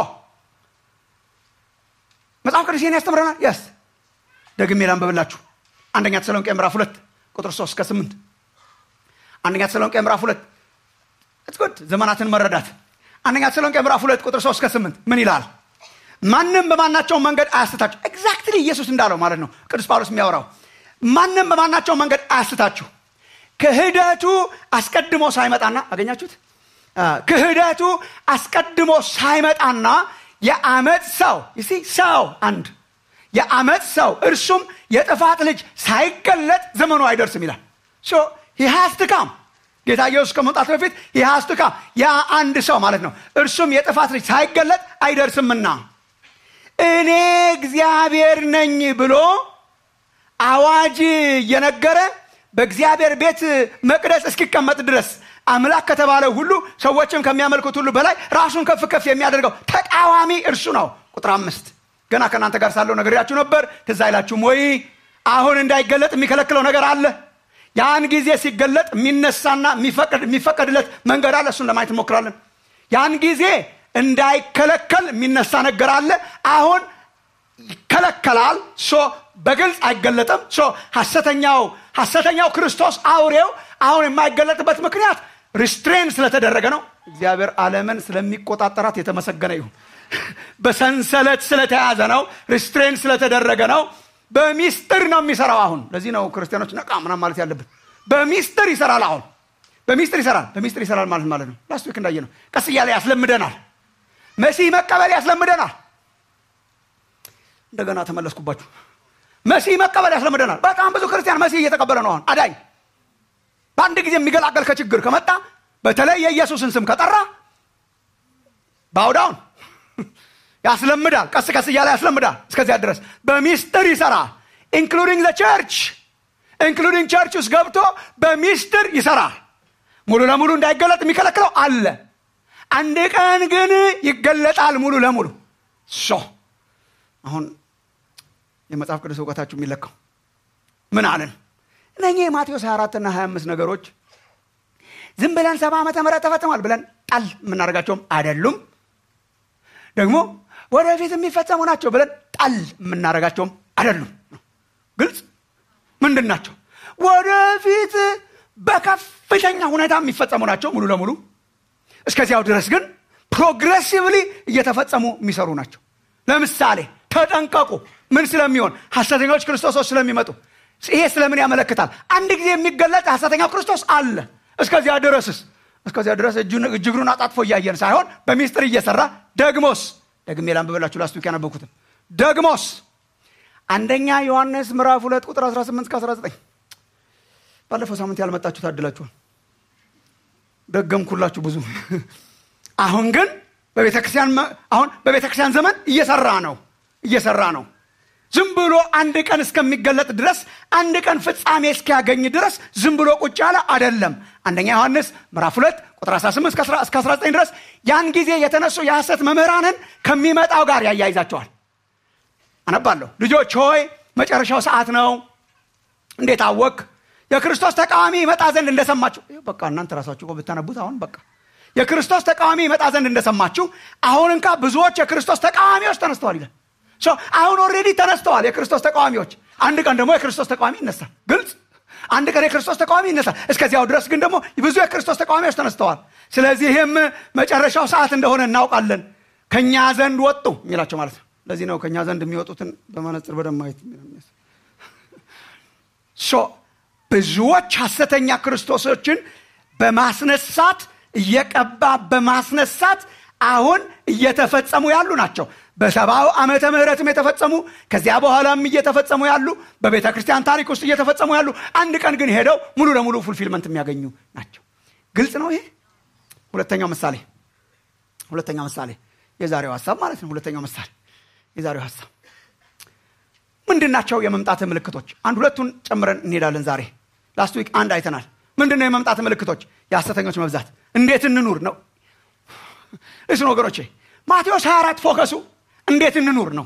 መጽሐፍ ቅዱስ ይህን ያስተምረናል። የስ ደግሜ ላንብብላችሁ። አንደኛ ተሰሎንቄ ምዕራፍ ሁለት ቁጥር ሶስት እስከ ስምንት አንደኛ ተሰሎንቄ ምዕራፍ ሁለት ጉድ ዘመናትን መረዳት። አንደኛ ተሰሎንቄ ምዕራፍ ሁለት ቁጥር ሶስት እስከ ስምንት ምን ይላል? ማንም በማናቸውም መንገድ አያስታችሁ። ኤግዛክትሊ ኢየሱስ እንዳለው ማለት ነው ቅዱስ ጳውሎስ የሚያወራው ማንም በማናቸውም መንገድ አያስታችሁ። ክህደቱ አስቀድሞ ሳይመጣና አገኛችሁት? ክህደቱ አስቀድሞ ሳይመጣና የአመፅ ሰው ይሲ ሰው አንድ የአመፅ ሰው እርሱም የጥፋት ልጅ ሳይገለጥ ዘመኑ አይደርስም ይላል ሂሃስትካም ጌታ ኢየሱስ ከመምጣት በፊት ሂሃስትካም ያ አንድ ሰው ማለት ነው እርሱም የጥፋት ልጅ ሳይገለጥ አይደርስምና እኔ እግዚአብሔር ነኝ ብሎ አዋጅ እየነገረ በእግዚአብሔር ቤት መቅደስ እስኪቀመጥ ድረስ አምላክ ከተባለ ሁሉ ሰዎችም ከሚያመልኩት ሁሉ በላይ ራሱን ከፍ ከፍ የሚያደርገው ተቃዋሚ እርሱ ነው ቁጥር አምስት ገና ከእናንተ ጋር ሳለው ነግሬያችሁ ነበር ትዝ አይላችሁም ወይ አሁን እንዳይገለጥ የሚከለክለው ነገር አለ ያን ጊዜ ሲገለጥ የሚነሳና የሚፈቀድለት መንገድ አለ እሱን ለማየት እንሞክራለን ያን ጊዜ እንዳይከለከል የሚነሳ ነገር አለ አሁን ይከለከላል ሶ በግልጽ አይገለጥም ሶ ሐሰተኛው ሐሰተኛው ክርስቶስ አውሬው አሁን የማይገለጥበት ምክንያት ሪስትሬን ስለተደረገ ነው እግዚአብሔር ዓለምን ስለሚቆጣጠራት የተመሰገነ ይሁን በሰንሰለት ስለተያዘ ነው ሪስትሬን ስለተደረገ ነው በሚስጥር ነው የሚሰራው አሁን ለዚህ ነው ክርስቲያኖች ነቃ ምናም ማለት ያለብን በሚስጥር ይሰራል አሁን በሚስጥር ይሰራል በሚስጥር ይሰራል ማለት ማለት ነው ላስት ዊክ እንዳየ ነው ቀስ እያለ ያስለምደናል መሲህ መቀበል ያስለምደናል እንደገና ተመለስኩባችሁ መሲህ መቀበል ያስለምደናል በጣም ብዙ ክርስቲያን መሲህ እየተቀበለ ነው አሁን አዳኝ በአንድ ጊዜ የሚገላገል ከችግር ከመጣ በተለይ የኢየሱስን ስም ከጠራ ባውዳውን ያስለምዳል ቀስ ቀስ እያለ ያስለምዳል እስከዚያ ድረስ በሚስጥር ይሰራል ኢንክሉዲንግ ቸርች ኢንክሉዲንግ ቸርች ውስጥ ገብቶ በሚስጥር ይሰራል ሙሉ ለሙሉ እንዳይገለጥ የሚከለክለው አለ አንድ ቀን ግን ይገለጣል ሙሉ ለሙሉ ሶ አሁን የመጽሐፍ ቅዱስ እውቀታችሁ የሚለካው ምን አለን እነኚህ የማቴዎስ 24 እና 25 ነገሮች ዝም ብለን ሰባ ዓመተ ምህረት ተፈጽሟል ብለን ጣል የምናደርጋቸውም አይደሉም ደግሞ ወደፊት የሚፈጸሙ ናቸው ብለን ጣል የምናደርጋቸውም አይደሉም ግልጽ ምንድን ናቸው ወደፊት በከፍተኛ ሁኔታ የሚፈጸሙ ናቸው ሙሉ ለሙሉ እስከዚያው ድረስ ግን ፕሮግሬሲቭሊ እየተፈጸሙ የሚሰሩ ናቸው ለምሳሌ ተጠንቀቁ ምን ስለሚሆን ሐሰተኞች ክርስቶሶች ስለሚመጡ ይሄ ስለምን ያመለክታል አንድ ጊዜ የሚገለጥ ሐሰተኛው ክርስቶስ አለ እስከዚያ ድረስስ እስከዚያ ድረስ እጅግሩን አጣጥፎ እያየን ሳይሆን በሚስጥር እየሰራ ደግሞስ ደግሜ ላንብበላችሁ ላስቱ ያነበኩትን ደግሞስ አንደኛ ዮሐንስ ምዕራፍ ሁለት ቁጥር 18 እስከ 19 ባለፈው ሳምንት ያልመጣችሁ ታድላችኋል ደገምኩላችሁ ብዙ አሁን ግን በቤተክርስቲያን አሁን በቤተክርስቲያን ዘመን እየሰራ ነው እየሰራ ነው ዝም ብሎ አንድ ቀን እስከሚገለጥ ድረስ አንድ ቀን ፍጻሜ እስኪያገኝ ድረስ ዝም ብሎ ቁጭ ያለ አደለም አንደኛ ዮሐንስ ምዕራፍ 2 ቁጥር 18 እስከ 19 ድረስ ያን ጊዜ የተነሱ የሐሰት መምህራንን ከሚመጣው ጋር ያያይዛቸዋል አነባለሁ ልጆች ሆይ መጨረሻው ሰዓት ነው እንዴት አወክ የክርስቶስ ተቃዋሚ ይመጣ ዘንድ እንደሰማችሁ በቃ እናንተ ራሳችሁ ብታነቡት አሁን በቃ የክርስቶስ ተቃዋሚ ይመጣ ዘንድ እንደሰማችሁ አሁን እንካ ብዙዎች የክርስቶስ ተቃዋሚዎች ተነስተዋል ይላል አሁን ኦሬዲ ተነስተዋል የክርስቶስ ተቃዋሚዎች አንድ ቀን ደግሞ የክርስቶስ ተቃዋሚ ይነሳል ግልጽ አንድ ቀን የክርስቶስ ተቃዋሚ ይነሳል እስከዚያው ድረስ ግን ደግሞ ብዙ የክርስቶስ ተቃዋሚዎች ተነስተዋል ስለዚህም መጨረሻው ሰዓት እንደሆነ እናውቃለን ከኛ ዘንድ ወጡ የሚላቸው ማለት ነው ለዚህ ነው ከኛ ዘንድ የሚወጡትን በመነጽር በደንብ ማየት ብዙዎች ሐሰተኛ ክርስቶሶችን በማስነሳት እየቀባ በማስነሳት አሁን እየተፈጸሙ ያሉ ናቸው በሰባው ዓመተ ምህረትም የተፈጸሙ ከዚያ በኋላም እየተፈጸሙ ያሉ በቤተ ክርስቲያን ታሪክ ውስጥ እየተፈጸሙ ያሉ አንድ ቀን ግን ሄደው ሙሉ ለሙሉ ፉልፊልመንት የሚያገኙ ናቸው ግልጽ ነው ይሄ ሁለተኛው ምሳሌ ሁለተኛው ምሳሌ የዛሬው ሀሳብ ማለት ነው ሁለተኛው ምሳሌ የዛሬው ሀሳብ ምንድን ናቸው የመምጣት ምልክቶች አንድ ሁለቱን ጨምረን እንሄዳለን ዛሬ ላስት ዊክ አንድ አይተናል ምንድን ነው የመምጣት ምልክቶች የሐሰተኞች መብዛት እንዴት እንኑር ነው እሱን ወገኖቼ ማቴዎስ 24 ፎከሱ እንዴት እንኑር ነው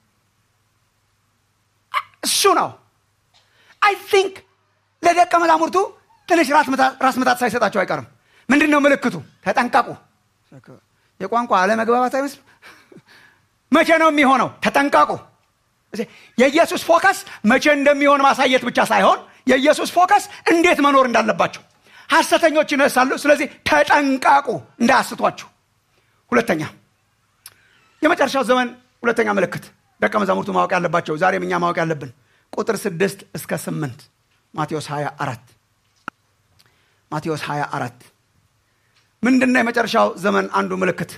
እሱ ነው አይ ቲንክ ለደቀ መዛሙርቱ ትንሽ ራስ ምታት ሳይሰጣቸው አይቀርም ምንድን ነው ምልክቱ ተጠንቀቁ የቋንቋ አለመግባባት አይመስል መቼ ነው የሚሆነው ተጠንቀቁ የኢየሱስ ፎከስ መቼ እንደሚሆን ማሳየት ብቻ ሳይሆን የኢየሱስ ፎከስ እንዴት መኖር እንዳለባቸው ሐሰተኞች ይነሳሉ ስለዚህ ተጠንቀቁ እንዳያስቷችሁ ሁለተኛ የመጨረሻው ዘመን ሁለተኛ ምልክት ደቀ መዛሙርቱ ማወቅ ያለባቸው ዛሬም እኛ ማወቅ ያለብን ቁጥር ስድስት እስከ ስምንት ማቴዎስ 24 ማቴዎስ 24 ምንድን ነው የመጨረሻው ዘመን አንዱ ምልክት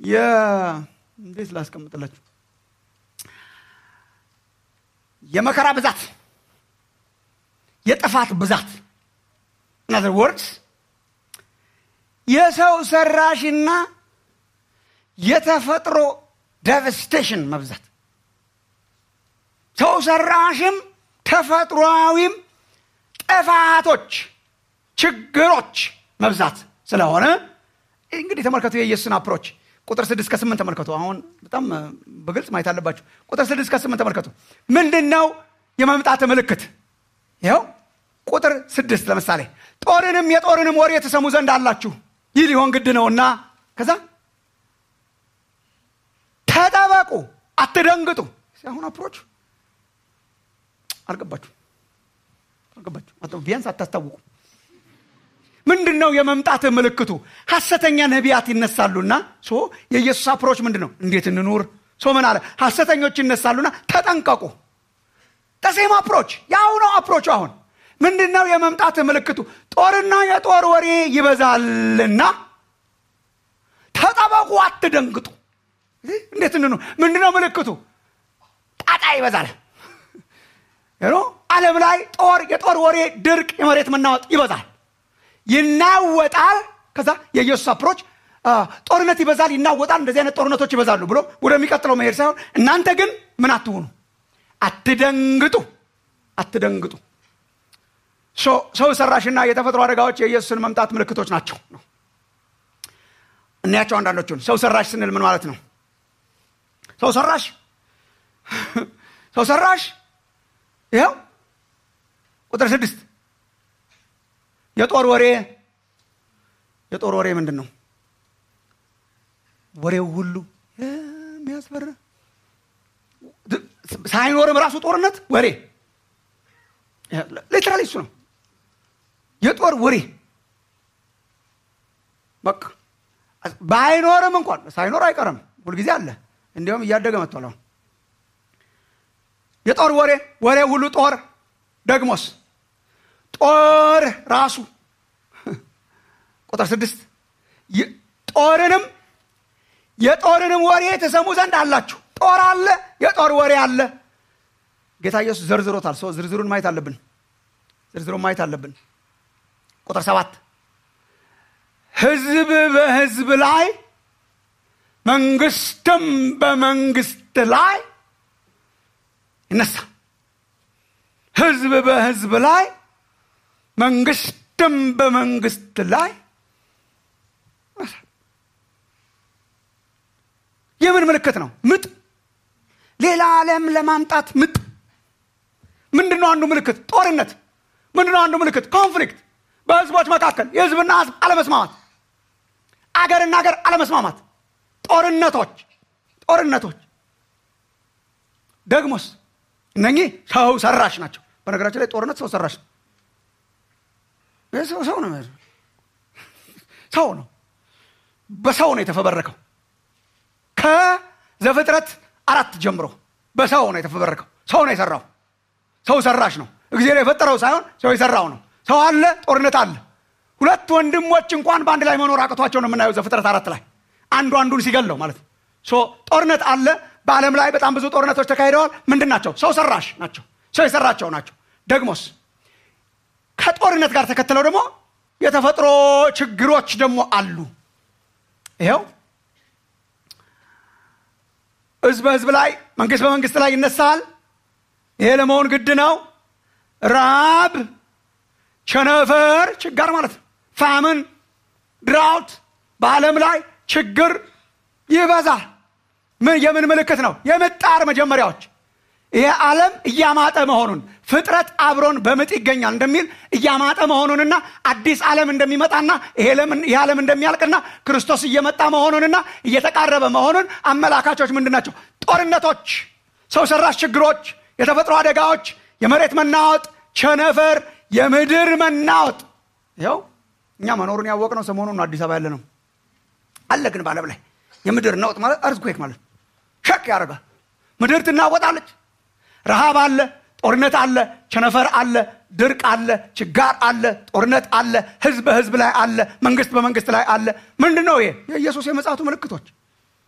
እንዴት ላስቀምጥላችሁ የመከራ ብዛት የጥፋት ብዛት ናዘር ወርድስ የሰው ሰራሽና የተፈጥሮ ዴቨስቴሽን መብዛት ሰው ሰራሽም ተፈጥሯዊም ጥፋቶች ችግሮች መብዛት ስለሆነ እንግዲህ ተመልከቱ የኢየሱስን አፕሮች ቁጥር ስድስት ከስምንት ተመልከቱ አሁን በጣም በግልጽ ማየት አለባችሁ ቁጥር ስድስት ከስምንት ተመልከቱ ምንድን ነው የመምጣት ምልክት ይኸው ቁጥር ስድስት ለምሳሌ ጦርንም የጦርንም ወሬ የተሰሙ ዘንድ አላችሁ ይህ ሊሆን ግድ ነውና ከዛ ተጠበቁ አትደንግጡ አሁን አፕሮች አልገባችሁ አልገባችሁ ቢያንስ አታስታውቁ ምንድን ነው የመምጣት ምልክቱ ሐሰተኛ ነቢያት ይነሳሉና ሶ የኢየሱስ አፕሮች ምንድን ነው እንዴት እንኑር ሶ ምን አለ ሐሰተኞች ይነሳሉና ተጠንቀቁ ተሴም አፕሮች ያው ነው አፕሮቹ አሁን ምንድን ነው የመምጣት ምልክቱ ጦርና የጦር ወሬ ይበዛልና ተጠበቁ አትደንግጡ እንዴት እንኑ ምንድን ነው ምልክቱ ጣጣ ይበዛል ዓለም ላይ ጦር የጦር ወሬ ድርቅ የመሬት መናወጥ ይበዛል ይናወጣል ከዛ የኢየሱስ አፕሮች ጦርነት ይበዛል ይናወጣል እንደዚህ አይነት ጦርነቶች ይበዛሉ ብሎ ወደሚቀጥለው መሄድ ሳይሆን እናንተ ግን ምን አትሆኑ አትደንግጡ አትደንግጡ ሰው ሰራሽና የተፈጥሮ አደጋዎች የኢየሱስን መምጣት ምልክቶች ናቸው ነው እናያቸው አንዳንዶቹን ሰው ሰራሽ ስንል ምን ማለት ነው ሰው ሰራሽ ሰው ሰራሽ ይኸው ቁጥር ስድስት የጦር ወሬ የጦር ወሬ ምንድን ነው ወሬው ሁሉ የሚያስፈራ ሳይኖርም ራሱ ጦርነት ወሬ ሌትራሊ እሱ ነው የጦር ወሬ በቃ ባይኖርም እንኳን ሳይኖር አይቀርም ሁልጊዜ አለ እንዲሁም እያደገ መጥቷል አሁን የጦር ወሬ ወሬ ሁሉ ጦር ደግሞስ ጦር ራሱ ቁጥር ስድስት ጦርንም የጦርንም ወሬ ተሰሙ ዘንድ አላችሁ ጦር አለ የጦር ወሬ አለ ጌታ ኢየሱስ ዘርዝሮታል ሰው ዝርዝሩን ማየት አለብን ዝርዝሩን ማየት አለብን ቁጥር ሰባት ህዝብ በህዝብ ላይ መንግስትም በመንግስት ላይ ይነሳ ህዝብ በህዝብ ላይ መንግስትም በመንግስት ላይ የምን ምልክት ነው ምጥ ሌላ ዓለም ለማምጣት ምጥ ምንድን ነው አንዱ ምልክት ጦርነት ምንድን ነው አንዱ ምልክት ኮንፍሊክት በህዝቦች መካከል የህዝብና ህዝብ አለመስማማት አገርና አገር አለመስማማት ጦርነቶች ጦርነቶች ደግሞስ እነኚህ ሰው ሰራሽ ናቸው በነገራችን ላይ ጦርነት ሰው ሰራሽ ነው ሰው ነው ሰው ነው በሰው ነው የተፈበረከው ከዘፍጥረት አራት ጀምሮ በሰው ነው የተፈበረከው ሰው ነው የሰራው ሰው ሰራሽ ነው እግዚአብሔር የፈጠረው ሳይሆን ሰው የሰራው ነው ሰው አለ ጦርነት አለ ሁለት ወንድሞች እንኳን በአንድ ላይ መኖር አቅቷቸው ነው የምናየው ዘፍጥረት አራት ላይ አንዱ አንዱን ሲገለው ማለት ነው ጦርነት አለ በዓለም ላይ በጣም ብዙ ጦርነቶች ተካሂደዋል ምንድን ናቸው ሰው ሰራሽ ናቸው ሰው የሰራቸው ናቸው ደግሞስ ከጦርነት ጋር ተከትለው ደግሞ የተፈጥሮ ችግሮች ደግሞ አሉ ይኸው ህዝብ በህዝብ ላይ መንግስት በመንግስት ላይ ይነሳል ይሄ ለመሆን ግድ ነው ራብ ቸነፈር ችጋር ማለት ነው ፋምን ድራውት በዓለም ላይ ችግር ይበዛል ምን የምን ምልክት ነው የምጣር መጀመሪያዎች ይሄ ዓለም እያማጠ መሆኑን ፍጥረት አብሮን በምጥ ይገኛል እንደሚል እያማጠ መሆኑንና አዲስ ዓለም እንደሚመጣና ይሄ ዓለም እንደሚያልቅና ክርስቶስ እየመጣ መሆኑንና እየተቃረበ መሆኑን አመላካቾች ምንድን ናቸው ጦርነቶች ሰው ሰራሽ ችግሮች የተፈጥሮ አደጋዎች የመሬት መናወጥ ቸነፈር የምድር መናወጥ ይኸው እኛ መኖሩን ያወቅነው ሰሞኑን አዲስ አበባ ያለ ነው አለ ግን በዓለም ላይ የምድር ነውጥ ማለት እርዝኩክ ማለት ሸክ ያደርጋል ምድር ትናወጣለች ረሃብ አለ ጦርነት አለ ቸነፈር አለ ድርቅ አለ ችጋር አለ ጦርነት አለ ህዝብ በህዝብ ላይ አለ መንግስት በመንግስት ላይ አለ ምንድን ነው ይሄ የኢየሱስ የመጽሐቱ ምልክቶች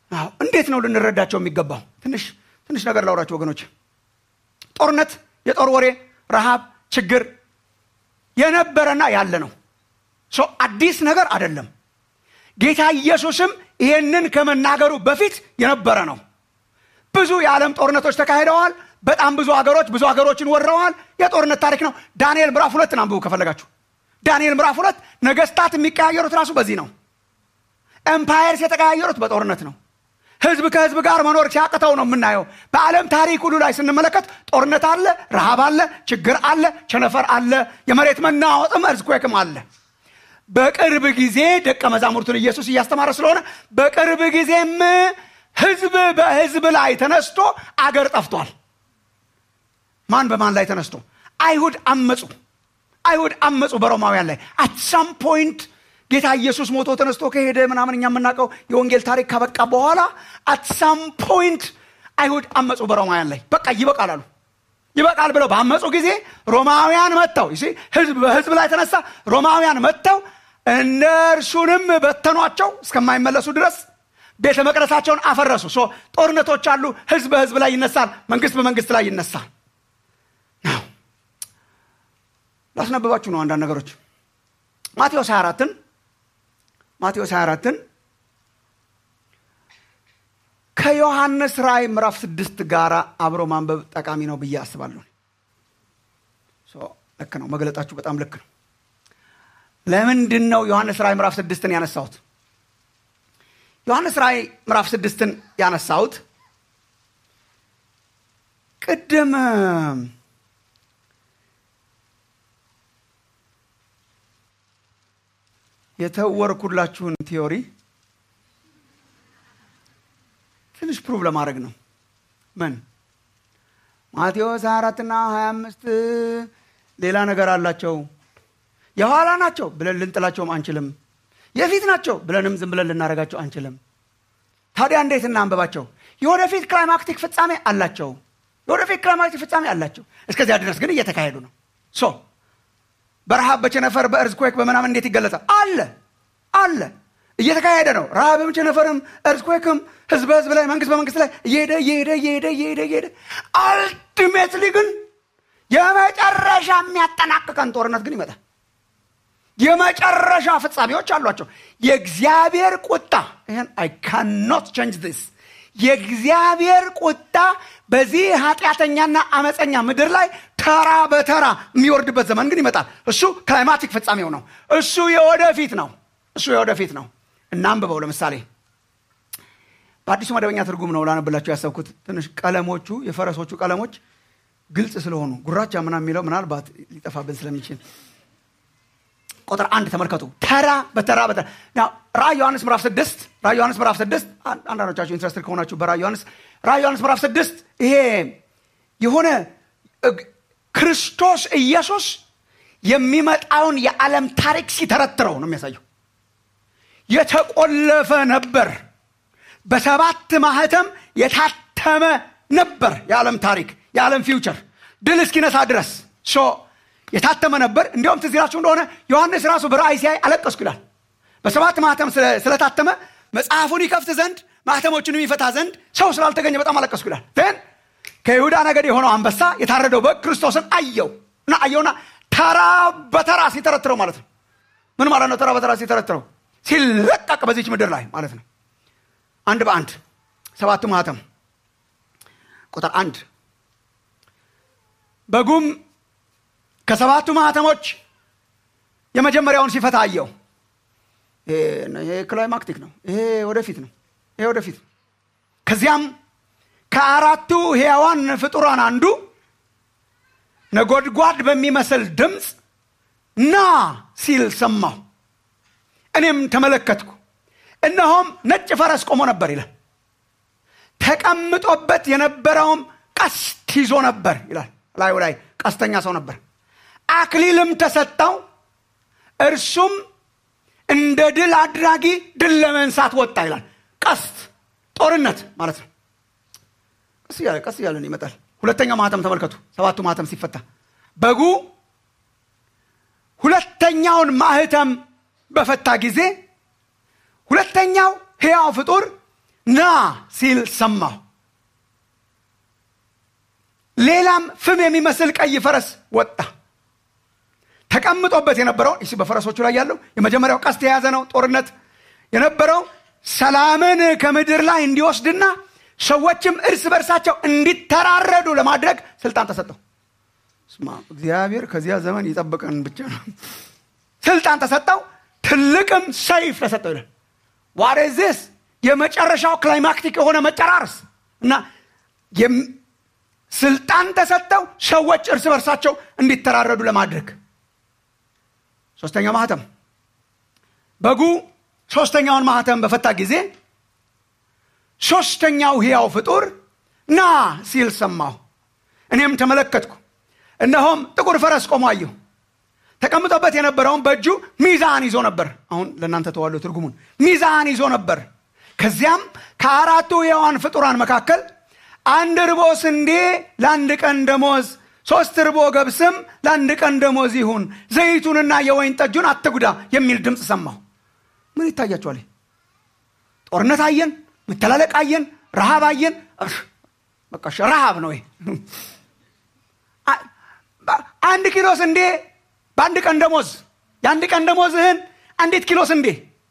አዎ፣ እንዴት ነው ልንረዳቸው የሚገባው? ትንሽ ትንሽ ነገር ላውራቸው ወገኖች። ጦርነት፣ የጦር ወሬ፣ ረሃብ፣ ችግር የነበረና ያለ ነው። ሶ አዲስ ነገር አይደለም። ጌታ ኢየሱስም ይሄንን ከመናገሩ በፊት የነበረ ነው። ብዙ የዓለም ጦርነቶች ተካሂደዋል። በጣም ብዙ ሀገሮች ብዙ ሀገሮችን ወረዋል። የጦርነት ታሪክ ነው። ዳንኤል ምዕራፍ ሁለትን አንብቡ ከፈለጋችሁ። ዳንኤል ምዕራፍ ሁለት ነገስታት የሚቀያየሩት ራሱ በዚህ ነው። ኤምፓየርስ የተቀያየሩት በጦርነት ነው። ህዝብ ከህዝብ ጋር መኖር ሲያቅተው ነው የምናየው። በዓለም ታሪክ ሁሉ ላይ ስንመለከት ጦርነት አለ፣ ረሃብ አለ፣ ችግር አለ፣ ቸነፈር አለ፣ የመሬት መናወጥም እርዝኩዌክም አለ። በቅርብ ጊዜ ደቀ መዛሙርቱን ኢየሱስ እያስተማረ ስለሆነ በቅርብ ጊዜም ህዝብ በህዝብ ላይ ተነስቶ አገር ጠፍቷል። ማን በማን ላይ ተነስቶ? አይሁድ አመፁ። አይሁድ አመፁ በሮማውያን ላይ አት ሳም ፖይንት ጌታ ኢየሱስ ሞቶ ተነስቶ ከሄደ ምናምን እኛ የምናውቀው የወንጌል ታሪክ ካበቃ በኋላ አት ሳም ፖይንት አይሁድ አመፁ በሮማውያን ላይ በቃ ይበቃል አሉ። ይበቃል ብለው ባመፁ ጊዜ ሮማውያን መጥተው ይሲ ህዝብ በህዝብ ላይ ተነሳ። ሮማውያን መጥተው እነርሱንም በተኗቸው እስከማይመለሱ ድረስ ቤተ መቅደሳቸውን አፈረሱ። ሶ ጦርነቶች አሉ። ህዝብ በህዝብ ላይ ይነሳል፣ መንግስት በመንግስት ላይ ይነሳል። ናው ላስነብባችሁ ነው አንዳንድ ነገሮች ማቴዎስ 24ን ማቴዎስ 24ን ከዮሐንስ ራእይ ምዕራፍ ስድስት ጋር አብሮ ማንበብ ጠቃሚ ነው ብዬ አስባለሁ። ሶ ልክ ነው፣ መግለጣችሁ በጣም ልክ ነው። ለምንድን ነው ዮሐንስ ራእይ ምዕራፍ ስድስትን ያነሳሁት? ዮሐንስ ራእይ ምዕራፍ ስድስትን ያነሳሁት ቅድም የተወርኩላችሁን ቲዮሪ ትንሽ ፕሩቭ ለማድረግ ነው። ምን ማቴዎስ 24 እና 25 ሌላ ነገር አላቸው። የኋላ ናቸው ብለን ልንጥላቸውም አንችልም። የፊት ናቸው ብለንም ዝም ብለን ልናደርጋቸው አንችልም። ታዲያ እንዴት እናንበባቸው? የወደፊት ክላይማክቲክ ፍጻሜ አላቸው። የወደፊት ክላይማክቲክ ፍጻሜ አላቸው። እስከዚያ ድረስ ግን እየተካሄዱ ነው። ሶ በረሃብ በቸነፈር በእርዝኩዌክ በምናምን እንዴት ይገለጻል? አለ አለ እየተካሄደ ነው። ረሃብም ቸነፈርም እርዝኩዌክም ህዝብ በህዝብ ላይ መንግስት በመንግስት ላይ እየሄደ እየሄደ እየሄደ እየሄደ እየሄደ አልቲሜትሊ ግን የመጨረሻ የሚያጠናቅቀን ጦርነት ግን ይመጣል። የመጨረሻ ፍጻሜዎች አሏቸው። የእግዚአብሔር ቁጣ ይህን አይ ካኖት ቼንጅ ዲስ የእግዚአብሔር ቁጣ በዚህ ኃጢአተኛና አመፀኛ ምድር ላይ ተራ በተራ የሚወርድበት ዘመን ግን ይመጣል። እሱ ክላይማቲክ ፍጻሜው ነው። እሱ የወደፊት ነው። እሱ የወደፊት ነው። እናንብበው። ለምሳሌ በአዲሱ መደበኛ ትርጉም ነው ላነብላችሁ ያሰብኩት። ትንሽ ቀለሞቹ የፈረሶቹ ቀለሞች ግልጽ ስለሆኑ ጉራቻ ምናምን የሚለው ምናልባት ሊጠፋብን ስለሚችል ቁጥር አንድ ተመልከቱ። ተራ በተራ በተራ ራእይ ዮሐንስ ምዕራፍ ስድስት ራእይ ዮሐንስ ምዕራፍ ስድስት አንዳንዶቻችሁ ኢንትረስትድ ከሆናችሁ በራእይ ዮሐንስ ራእይ ዮሐንስ ምዕራፍ ስድስት ይሄ የሆነ ክርስቶስ ኢየሱስ የሚመጣውን የዓለም ታሪክ ሲተረትረው ነው የሚያሳየው። የተቆለፈ ነበር፣ በሰባት ማህተም የታተመ ነበር የዓለም ታሪክ የዓለም ፊውቸር ድል እስኪነሳ ድረስ የታተመ ነበር። እንዲያውም ትዝ ይላችሁ እንደሆነ ዮሐንስ ራሱ በራእይ ሲያይ አለቀስኩ ይላል። በሰባት ማህተም ስለታተመ መጽሐፉን ይከፍት ዘንድ ማህተሞቹን የሚፈታ ዘንድ ሰው ስላልተገኘ በጣም አለቀስኩ ይላል። ን ከይሁዳ ነገድ የሆነው አንበሳ የታረደው በግ ክርስቶስን አየው እና አየውና ተራ በተራ ሲተረትረው ማለት ነው። ምን ማለት ነው? ተራ በተራ ሲተረትረው ሲለቀቅ በዚች ምድር ላይ ማለት ነው። አንድ በአንድ ሰባቱ ማህተም ቁጥር አንድ በጉም ከሰባቱ ማህተሞች የመጀመሪያውን ሲፈታ አየው። ይሄ ክላይማክቲክ ነው። ይሄ ወደፊት ነው። ይሄ ወደፊት ነው። ከዚያም ከአራቱ ሕያዋን ፍጡራን አንዱ ነጎድጓድ በሚመስል ድምፅ ና ሲል ሰማሁ። እኔም ተመለከትኩ፣ እነሆም ነጭ ፈረስ ቆሞ ነበር ይላል። ተቀምጦበት የነበረውም ቀስት ይዞ ነበር ይላል። ላዩ ላይ ቀስተኛ ሰው ነበር። አክሊልም ተሰጠው። እርሱም እንደ ድል አድራጊ ድል ለመንሳት ወጣ ይላል። ቀስት ጦርነት ማለት ነው። ቀስ እያለ ቀስ እያለን ይመጣል። ሁለተኛው ማህተም ተመልከቱ። ሰባቱ ማህተም ሲፈታ በጉ ሁለተኛውን ማህተም በፈታ ጊዜ ሁለተኛው ሕያው ፍጡር ና ሲል ሰማሁ ሌላም ፍም የሚመስል ቀይ ፈረስ ወጣ ተቀምጦበት የነበረው እሺ በፈረሶቹ ላይ ያለው የመጀመሪያው ቀስት የያዘ ነው ጦርነት የነበረው ሰላምን ከምድር ላይ እንዲወስድና ሰዎችም እርስ በርሳቸው እንዲተራረዱ ለማድረግ ስልጣን ተሰጠው ስማ እግዚአብሔር ከዚያ ዘመን ይጠብቀን ብቻ ነው ስልጣን ተሰጠው ትልቅም ሰይፍ ተሰጠው ይላል ዋሬዚስ የመጨረሻው ክላይማክቲክ የሆነ መጨራረስ እና ስልጣን ተሰጠው ሰዎች እርስ በርሳቸው እንዲተራረዱ ለማድረግ ሶስተኛው ማህተም በጉ ሶስተኛውን ማህተም በፈታ ጊዜ ሶስተኛው ሕያው ፍጡር ና ሲል ሰማሁ እኔም ተመለከትኩ እነሆም ጥቁር ፈረስ ቆሞ አየሁ ተቀምጦበት የነበረውን በእጁ ሚዛን ይዞ ነበር አሁን ለእናንተ ተዋሉ ትርጉሙን ሚዛን ይዞ ነበር ከዚያም ከአራቱ ሕያዋን ፍጡራን መካከል አንድ ርቦ ስንዴ ለአንድ ቀን ደሞዝ ሶስት ርቦ ገብስም ለአንድ ቀን ደሞዝ ይሁን ዘይቱንና የወይን ጠጁን አትጉዳ የሚል ድምፅ ሰማሁ ምን ይታያቸዋል ጦርነት አየን መተላለቅ አየን ረሃብ አየን በቃ ረሃብ ነው አንድ ኪሎ ስንዴ በአንድ ቀን ደሞዝ የአንድ ቀን ደሞዝህን አንዲት ኪሎ ስንዴ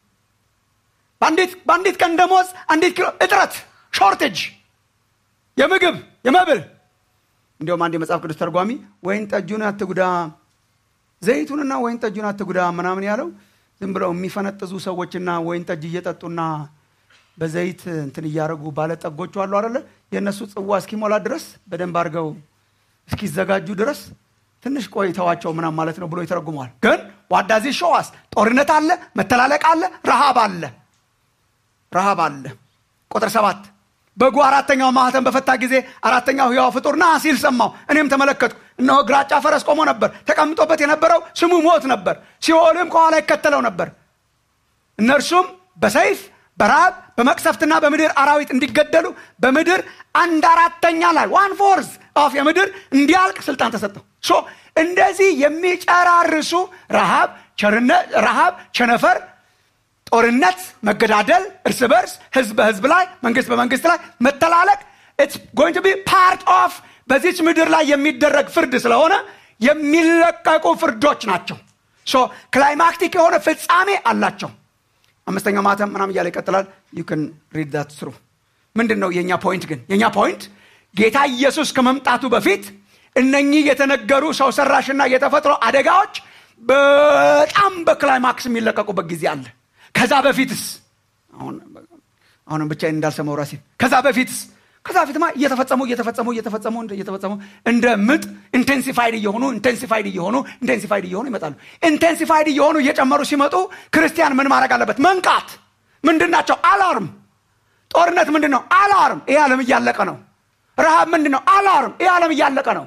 በአንዲት ቀን ደሞዝ አንዲት ኪሎ እጥረት ሾርቴጅ የምግብ የመብል እንዲሁም አንድ የመጽሐፍ ቅዱስ ተርጓሚ ወይን ጠጁን አትጉዳ ዘይቱንና ወይን ጠጁን አትጉዳ ምናምን ያለው ዝም ብለው የሚፈነጥዙ ሰዎችና ወይን ጠጅ እየጠጡና በዘይት እንትን እያደረጉ ባለጠጎቹ አሉ አለ የእነሱ ጽዋ እስኪሞላ ድረስ በደንብ አድርገው እስኪዘጋጁ ድረስ ትንሽ ቆይተዋቸው ምናም ማለት ነው ብሎ ይተረጉመዋል ግን ዋዳዚ ሸዋስ ጦርነት አለ መተላለቅ አለ ረሃብ አለ ረሃብ አለ ቁጥር ሰባት በጉ አራተኛው ማህተም በፈታ ጊዜ አራተኛው ህያው ፍጡር ና ሲል ሰማው እኔም ተመለከትኩ እነሆ ግራጫ ፈረስ ቆሞ ነበር ተቀምጦበት የነበረው ስሙ ሞት ነበር ሲኦልም ከኋላ ይከተለው ነበር እነርሱም በሰይፍ በረሃብ በመቅሰፍትና በምድር አራዊት እንዲገደሉ በምድር አንድ አራተኛ ላይ ዋን ፎርዝ ኦፍ የምድር እንዲያልቅ ስልጣን ተሰጠው ሶ እንደዚህ የሚጨራርሱ ረሃብ ረሃብ ቸነፈር ጦርነት መገዳደል እርስ በርስ ህዝብ በህዝብ ላይ መንግስት በመንግስት ላይ መተላለቅ ኢትስ ጎይንግ ቱ ቢ ፓርት ኦፍ በዚች ምድር ላይ የሚደረግ ፍርድ ስለሆነ የሚለቀቁ ፍርዶች ናቸው ሶ ክላይማክቲክ የሆነ ፍጻሜ አላቸው አምስተኛው ማተም ምናም እያለ ይቀጥላል ዩ ን ሪድ ዳት ስሩ ምንድን ነው የእኛ ፖይንት ግን የእኛ ፖይንት ጌታ ኢየሱስ ከመምጣቱ በፊት እነኚህ የተነገሩ ሰው ሰራሽና የተፈጥሮ አደጋዎች በጣም በክላይማክስ የሚለቀቁበት ጊዜ አለ ከዛ በፊትስ አሁንም ብቻዬን እንዳልሰማው ራሴ ከዛ በፊትስ ከዛ በፊትማ እየተፈጸሙ እየተፈጸሙ እየተፈጸሙ እየተፈጸሙ እንደ ምጥ ኢንቴንሲፋይድ እየሆኑ ኢንቴንሲፋይድ እየሆኑ ኢንቴንሲፋይድ እየሆኑ ይመጣሉ ኢንቴንሲፋይድ እየሆኑ እየጨመሩ ሲመጡ ክርስቲያን ምን ማድረግ አለበት መንቃት ምንድን ናቸው አላርም ጦርነት ምንድን ነው አላርም ይህ ዓለም እያለቀ ነው ረሃብ ምንድን ነው አላርም ይህ ዓለም እያለቀ ነው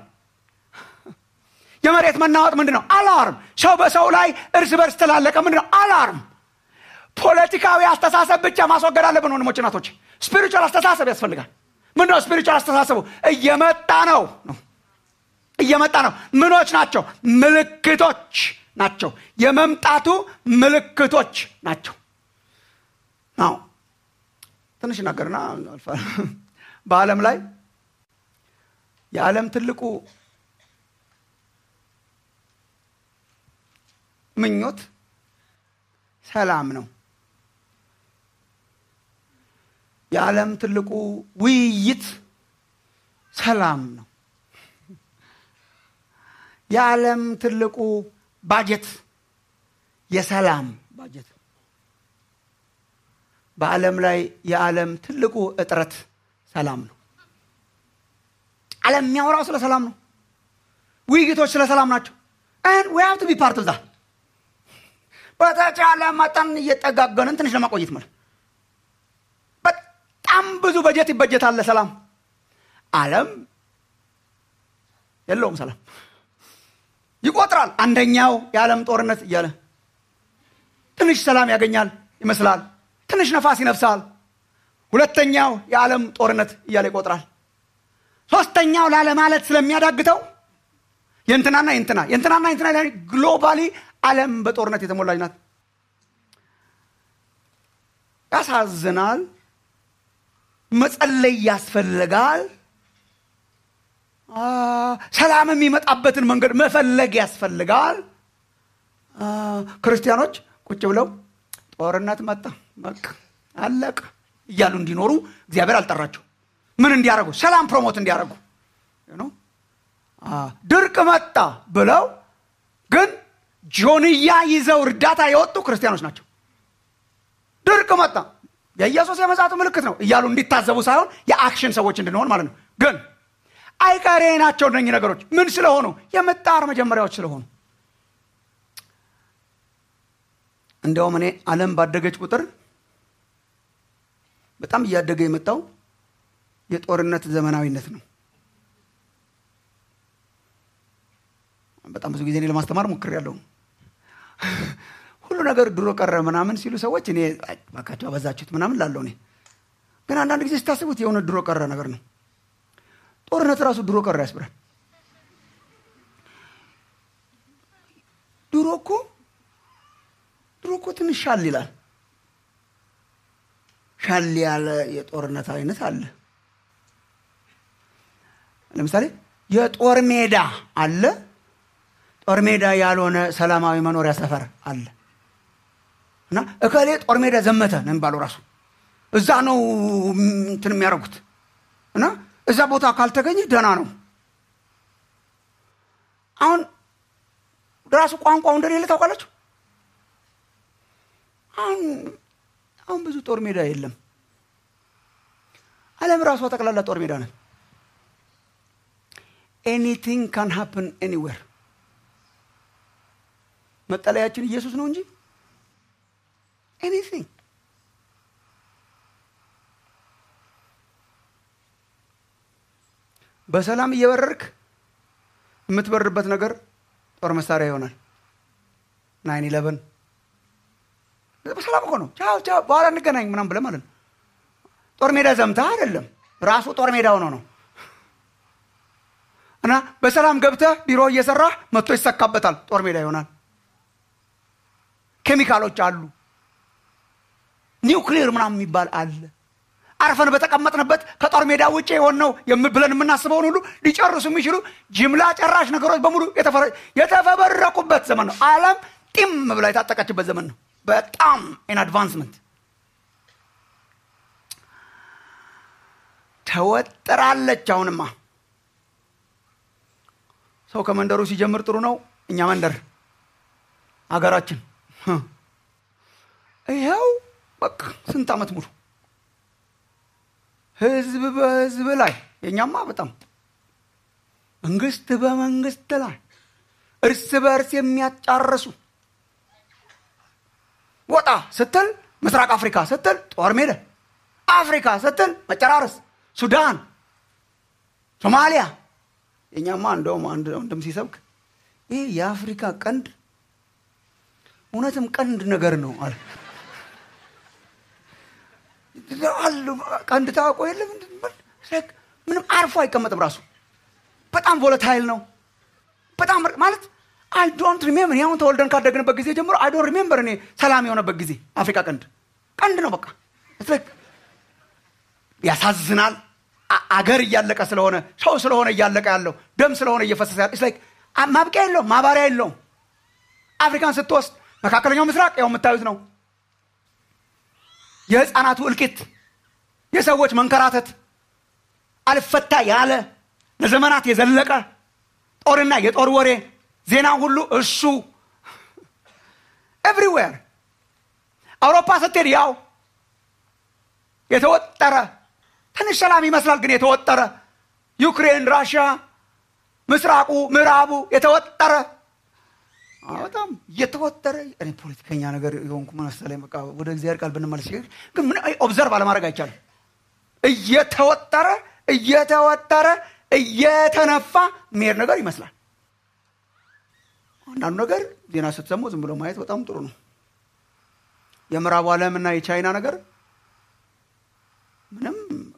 የመሬት መናወጥ ምንድን ነው አላርም ሰው በሰው ላይ እርስ በርስ ተላለቀ ምንድን ነው አላርም ፖለቲካዊ አስተሳሰብ ብቻ ማስወገድ አለብን ወንድሞች ናቶች ስፒሪቹዋል አስተሳሰብ ያስፈልጋል ምንድነው ስፒሪቹዋል አስተሳሰቡ እየመጣ ነው ነው እየመጣ ነው ምኖች ናቸው ምልክቶች ናቸው የመምጣቱ ምልክቶች ናቸው ናው ትንሽ ነገርና በዓለም ላይ የዓለም ትልቁ ምኞት ሰላም ነው የዓለም ትልቁ ውይይት ሰላም ነው የዓለም ትልቁ ባጀት የሰላም ባጀት በዓለም ላይ የዓለም ትልቁ እጥረት ሰላም ነው ዓለም የሚያወራው ስለ ሰላም ነው ውይይቶች ስለ ሰላም ናቸው ን ዊ ሀቭ ቱ ቢ ፓርት ዛ በተቻለ መጠን እየጠጋገንን ትንሽ ለማቆየት ማለት በጣም ብዙ በጀት ይበጀታል ለሰላም አለም የለውም ሰላም ይቆጥራል አንደኛው የዓለም ጦርነት እያለ ትንሽ ሰላም ያገኛል ይመስላል ትንሽ ነፋስ ይነፍሳል ሁለተኛው የዓለም ጦርነት እያለ ይቆጥራል ሶስተኛው ላለማለት ስለሚያዳግተው የእንትናና የእንትና የእንትናና የእንትና ግሎባሊ ዓለም በጦርነት የተሞላች ናት ያሳዝናል መጸለይ ያስፈልጋል። አ፣ ሰላም የሚመጣበትን መንገድ መፈለግ ያስፈልጋል። አ፣ ክርስቲያኖች ቁጭ ብለው ጦርነት መጣ በቃ አለቀ እያሉ እንዲኖሩ እግዚአብሔር አልጠራቸው። ምን እንዲያደርጉ? ሰላም ፕሮሞት እንዲያደርጉ ነው። ድርቅ መጣ ብለው ግን ጆንያ ይዘው እርዳታ የወጡ ክርስቲያኖች ናቸው። ድርቅ መጣ የኢየሱስ የመጻቱ ምልክት ነው እያሉ እንዲታዘቡ ሳይሆን የአክሽን ሰዎች እንድንሆን ማለት ነው። ግን አይቀሬ ናቸው እነኚህ ነገሮች ምን ስለሆኑ የምጣር መጀመሪያዎች ስለሆኑ እንዲያውም እኔ ዓለም ባደገች ቁጥር በጣም እያደገ የመጣው የጦርነት ዘመናዊነት ነው። በጣም ብዙ ጊዜ እኔ ለማስተማር ሞክሬያለሁ። ሁሉ ነገር ድሮ ቀረ ምናምን ሲሉ ሰዎች እኔ አይ እባካችሁ አበዛችሁት ምናምን ላለው እኔ ግን አንዳንድ ጊዜ ስታስቡት የሆነ ድሮ ቀረ ነገር ነው። ጦርነት ራሱ ድሮ ቀረ ያስብላል። ድሮ እኮ ድሮ እኮ ትንሽ ሻል ይላል። ሻል ያለ የጦርነት አይነት አለ። ለምሳሌ የጦር ሜዳ አለ፣ ጦር ሜዳ ያልሆነ ሰላማዊ መኖሪያ ሰፈር አለ። እና እከሌ ጦር ሜዳ ዘመተ ነው የሚባለው ራሱ እዛ ነው እንትን የሚያደርጉት እና እዛ ቦታ ካልተገኘ ደህና ነው። አሁን ራሱ ቋንቋው እንደሌለ ታውቃላችሁ። አሁን አሁን ብዙ ጦር ሜዳ የለም። ዓለም ራሷ ጠቅላላ ጦር ሜዳ ነን። ኤኒቲንግ ካን ሃፕን ኤኒዌር። መጠለያችን ኢየሱስ ነው እንጂ ኤኒቲንግ በሰላም እየበረርክ የምትበርበት ነገር ጦር መሳሪያ ይሆናል። ናይን ኢለቨን በሰላም እኮ ነው። ቻው ቻው፣ በኋላ እንገናኝ ምናም ብለህ ማለት ነው። ጦር ሜዳ ዘምታ አይደለም፣ ራሱ ጦር ሜዳ ሆኖ ነው። እና በሰላም ገብተህ ቢሮ እየሰራህ መጥቶ ይሰካበታል፣ ጦር ሜዳ ይሆናል። ኬሚካሎች አሉ፣ ኒውክሊር ምናምን የሚባል አለ። አርፈን በተቀመጥንበት ከጦር ሜዳ ውጭ የሆነው ብለን የምናስበውን ሁሉ ሊጨርሱ የሚችሉ ጅምላ ጨራሽ ነገሮች በሙሉ የተፈበረቁበት ዘመን ነው። ዓለም ጢም ብላ የታጠቀችበት ዘመን ነው። በጣም ኢን አድቫንስመንት ተወጥራለች። አሁንማ ሰው ከመንደሩ ሲጀምር ጥሩ ነው። እኛ መንደር አገራችን ይኸው በቃ ስንት ዓመት ሙሉ ህዝብ በህዝብ ላይ የእኛማ በጣም መንግስት በመንግስት ላይ እርስ በእርስ የሚያጫርሱ ወጣ ስትል ምስራቅ አፍሪካ ስትል ጦር ሜዳ፣ አፍሪካ ስትል መጨራረስ፣ ሱዳን፣ ሶማሊያ። የእኛማ እንደውም አንድ ወንድም ሲሰብክ ይህ የአፍሪካ ቀንድ እውነትም ቀንድ ነገር ነው አለ። ቀንድ ታውቆ የለም ምንም አርፎ አይቀመጥም። ራሱ በጣም ቮለታይል ነው። በጣም ማለት አይ ዶንት ሪሜምበር ያሁን ተወልደን ካደግንበት ጊዜ ጀምሮ አይ ዶንት ሪሜምበር እኔ ሰላም የሆነበት ጊዜ አፍሪካ ቀንድ ቀንድ ነው። በቃ ያሳዝናል። አገር እያለቀ ስለሆነ ሰው ስለሆነ እያለቀ ያለው ደም ስለሆነ እየፈሰሰ ያለ ላይክ ማብቂያ የለውም፣ ማባሪያ የለውም። አፍሪካን ስትወስድ መካከለኛው ምስራቅ ያው የምታዩት ነው። የህፃናቱ እልቂት፣ የሰዎች መንከራተት፣ አልፈታ ያለ ለዘመናት የዘለቀ ጦርና የጦር ወሬ ዜና ሁሉ እሱ ኤቭሪዌር። አውሮፓ ስትሄድ ያው የተወጠረ ትንሽ ሰላም ይመስላል፣ ግን የተወጠረ ዩክሬን፣ ራሽያ፣ ምስራቁ፣ ምዕራቡ የተወጠረ በጣም እየተወጠረ እኔ ፖለቲከኛ ነገር የሆንኩ መሰለኝ። በቃ ወደ እግዚአብሔር ቃል ብንመለስ ግን ምን ኦብዘርቭ አለማድረግ አይቻልም። እየተወጠረ እየተወጠረ እየተነፋ የሚሄድ ነገር ይመስላል። አንዳንዱ ነገር ዜና ስትሰሙ ዝም ብሎ ማየት በጣም ጥሩ ነው። የምዕራቡ ዓለም እና የቻይና ነገር ምንም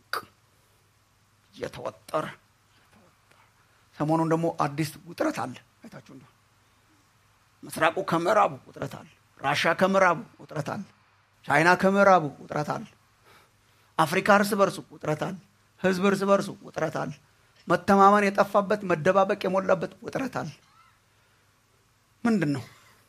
እየተወጠረ ሰሞኑን ደግሞ አዲስ ውጥረት አለ አይታችሁ እንደሆነ ምስራቁ ከምዕራቡ ውጥረት አለ። ራሻ ከምዕራቡ ውጥረት አለ። ቻይና ከምዕራቡ ውጥረት አለ። አፍሪካ እርስ በርሱ ውጥረት አለ። ህዝብ እርስ በርሱ ውጥረት አለ። መተማመን የጠፋበት መደባበቅ የሞላበት ውጥረት አለ። ምንድን ነው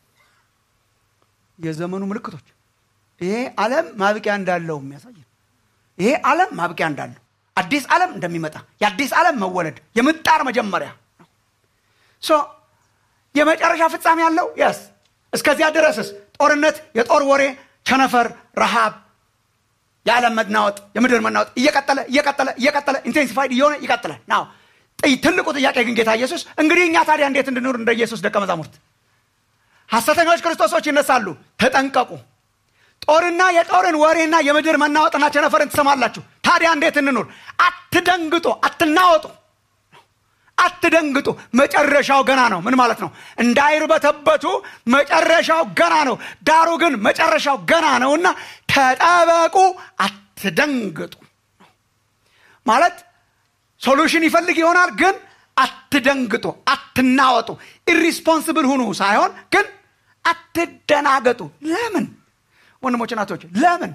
የዘመኑ ምልክቶች? ይሄ ዓለም ማብቂያ እንዳለው የሚያሳይ ነው። ይሄ ዓለም ማብቂያ እንዳለው አዲስ ዓለም እንደሚመጣ የአዲስ ዓለም መወለድ የምጣር መጀመሪያ ነው። ሶ የመጨረሻ ፍጻሜ ያለው የስ እስከዚያ ድረስስ ጦርነት፣ የጦር ወሬ፣ ቸነፈር፣ ረሃብ፣ የዓለም መናወጥ፣ የምድር መናወጥ እየቀጠለ እየቀጠለ እየቀጠለ ኢንቴንሲፋይድ እየሆነ ይቀጥላል። ናው ትልቁ ጥያቄ ግን ጌታ ኢየሱስ እንግዲህ እኛ ታዲያ እንዴት እንድኖር እንደ ኢየሱስ ደቀ መዛሙርት ሐሰተኞች ክርስቶሶች ይነሳሉ፣ ተጠንቀቁ። ጦርና የጦርን ወሬና የምድር መናወጥና ቸነፈርን ትሰማላችሁ። ታዲያ እንዴት እንኑር? አትደንግጡ፣ አትናወጡ፣ አትደንግጡ። መጨረሻው ገና ነው። ምን ማለት ነው? እንዳይርበተበቱ መጨረሻው ገና ነው። ዳሩ ግን መጨረሻው ገና ነውና ተጠበቁ፣ አትደንግጡ ማለት ሶሉሽን ይፈልግ ይሆናል ግን አትደንግጡ፣ አትናወጡ፣ ኢሪስፖንስብል ሁኑ ሳይሆን ግን አትደናገጡ። ለምን ወንድሞች እናቶች፣ ለምን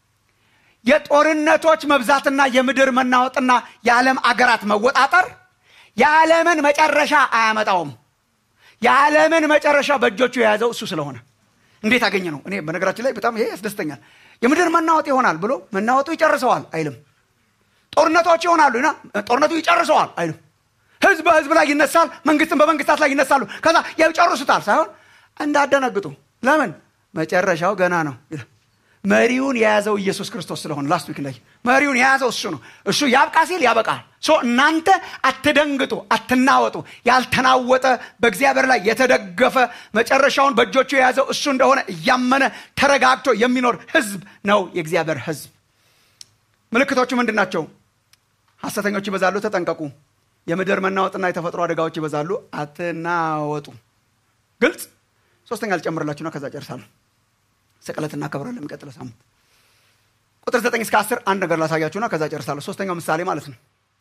የጦርነቶች መብዛትና የምድር መናወጥና የዓለም አገራት መወጣጠር የዓለምን መጨረሻ አያመጣውም። የዓለምን መጨረሻ በእጆቹ የያዘው እሱ ስለሆነ እንዴት አገኘ ነው። እኔ በነገራችን ላይ በጣም ይሄ ያስደስተኛል። የምድር መናወጥ ይሆናል ብሎ መናወጡ ይጨርሰዋል አይልም። ጦርነቶች ይሆናሉ እና ጦርነቱ ይጨርሰዋል አይልም። ህዝብ በህዝብ ላይ ይነሳል፣ መንግስትን በመንግስታት ላይ ይነሳሉ። ከዛ ይጨርሱታል ሳይሆን እንዳደነግጡ። ለምን መጨረሻው ገና ነው። መሪውን የያዘው ኢየሱስ ክርስቶስ ስለሆነ ላስት ዊክ ላይ መሪውን የያዘው እሱ ነው። እሱ ያብቃ ሲል ያበቃል። ሶ እናንተ አትደንግጡ፣ አትናወጡ። ያልተናወጠ በእግዚአብሔር ላይ የተደገፈ መጨረሻውን በእጆቹ የያዘው እሱ እንደሆነ እያመነ ተረጋግቶ የሚኖር ህዝብ ነው የእግዚአብሔር ህዝብ። ምልክቶቹ ምንድን ናቸው? ሐሰተኞች ይበዛሉ፣ ተጠንቀቁ። የምድር መናወጥና የተፈጥሮ አደጋዎች ይበዛሉ፣ አትናወጡ። ግልጽ። ሶስተኛ ልጨምርላችሁና ከዛ ጨርሳለሁ። ስቅለት እናከብራለን የሚቀጥለው ሳምንት። ቁጥር ዘጠኝ እስከ አስር አንድ ነገር ላሳያችሁና ከዛ ጨርሳለሁ። ሶስተኛው ምሳሌ ማለት ነው።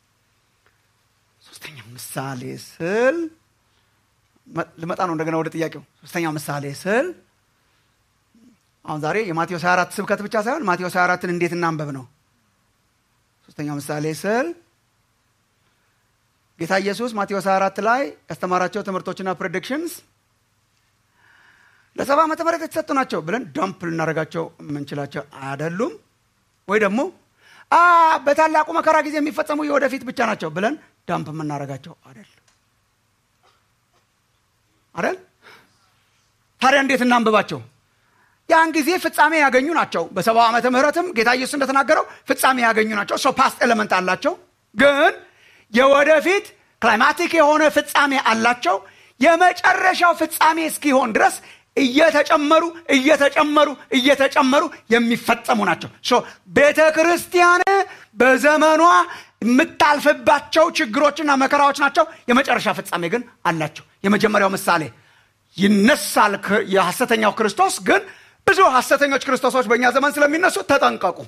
ሶስተኛው ምሳሌ ስል ልመጣ ነው እንደገና ወደ ጥያቄው። ሶስተኛው ምሳሌ ስል አሁን ዛሬ የማቴዎስ 24 ስብከት ብቻ ሳይሆን ማቴዎስ 24ን እንዴት እናንበብ ነው። ሶስተኛው ምሳሌ ስል ጌታ ኢየሱስ ማቴዎስ 24 ላይ ያስተማራቸው ትምህርቶችና ፕሬዲክሽንስ ለሰባ ዓመተ ምህረት የተሰጡ ናቸው ብለን ዳምፕ ልናደርጋቸው የምንችላቸው አይደሉም። ወይ ደግሞ በታላቁ መከራ ጊዜ የሚፈጸሙ የወደፊት ብቻ ናቸው ብለን ዳምፕ የምናደርጋቸው አይደል አይደል? ታዲያ እንዴት እናንብባቸው? ያን ጊዜ ፍጻሜ ያገኙ ናቸው። በሰባው ዓመተ ምህረትም ጌታ ኢየሱስ እንደተናገረው ፍጻሜ ያገኙ ናቸው። ሶ ፓስት ኤለመንት አላቸው፣ ግን የወደፊት ክላይማቲክ የሆነ ፍጻሜ አላቸው። የመጨረሻው ፍጻሜ እስኪሆን ድረስ እየተጨመሩ እየተጨመሩ እየተጨመሩ የሚፈጸሙ ናቸው። ሶ ቤተ ክርስቲያን በዘመኗ የምታልፍባቸው ችግሮችና መከራዎች ናቸው። የመጨረሻ ፍጻሜ ግን አላቸው። የመጀመሪያው ምሳሌ ይነሳል የሐሰተኛው ክርስቶስ ግን ብዙ ሐሰተኞች ክርስቶሶች በእኛ ዘመን ስለሚነሱ ተጠንቀቁ።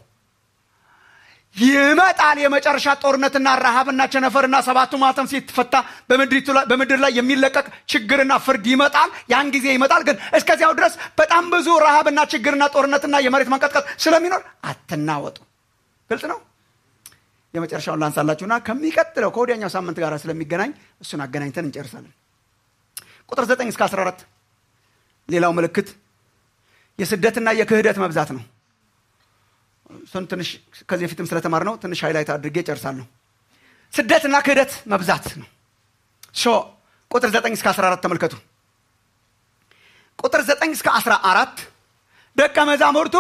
ይመጣል የመጨረሻ ጦርነትና ረሃብና ቸነፈርና ሰባቱ ማተም ሲፈታ በምድር ላይ የሚለቀቅ ችግርና ፍርድ ይመጣል። ያን ጊዜ ይመጣል። ግን እስከዚያው ድረስ በጣም ብዙ ረሃብና ችግርና ጦርነትና የመሬት መንቀጥቀጥ ስለሚኖር አትናወጡ። ግልጽ ነው። የመጨረሻውን ላንሳላችሁና ከሚቀጥለው ከወዲያኛው ሳምንት ጋር ስለሚገናኝ እሱን አገናኝተን እንጨርሳለን። ቁጥር 9 እስከ 14 ሌላው ምልክት የስደትና የክህደት መብዛት ነው። እሱን ትንሽ ከዚህ በፊትም ስለተማር ነው ትንሽ ሃይላይት አድርጌ ጨርሳለሁ። ስደትና ክህደት መብዛት ነው። ሶ ቁጥር 9 እስከ 14 ተመልከቱ። ቁጥር 9 እስከ 14 ደቀ መዛሙርቱ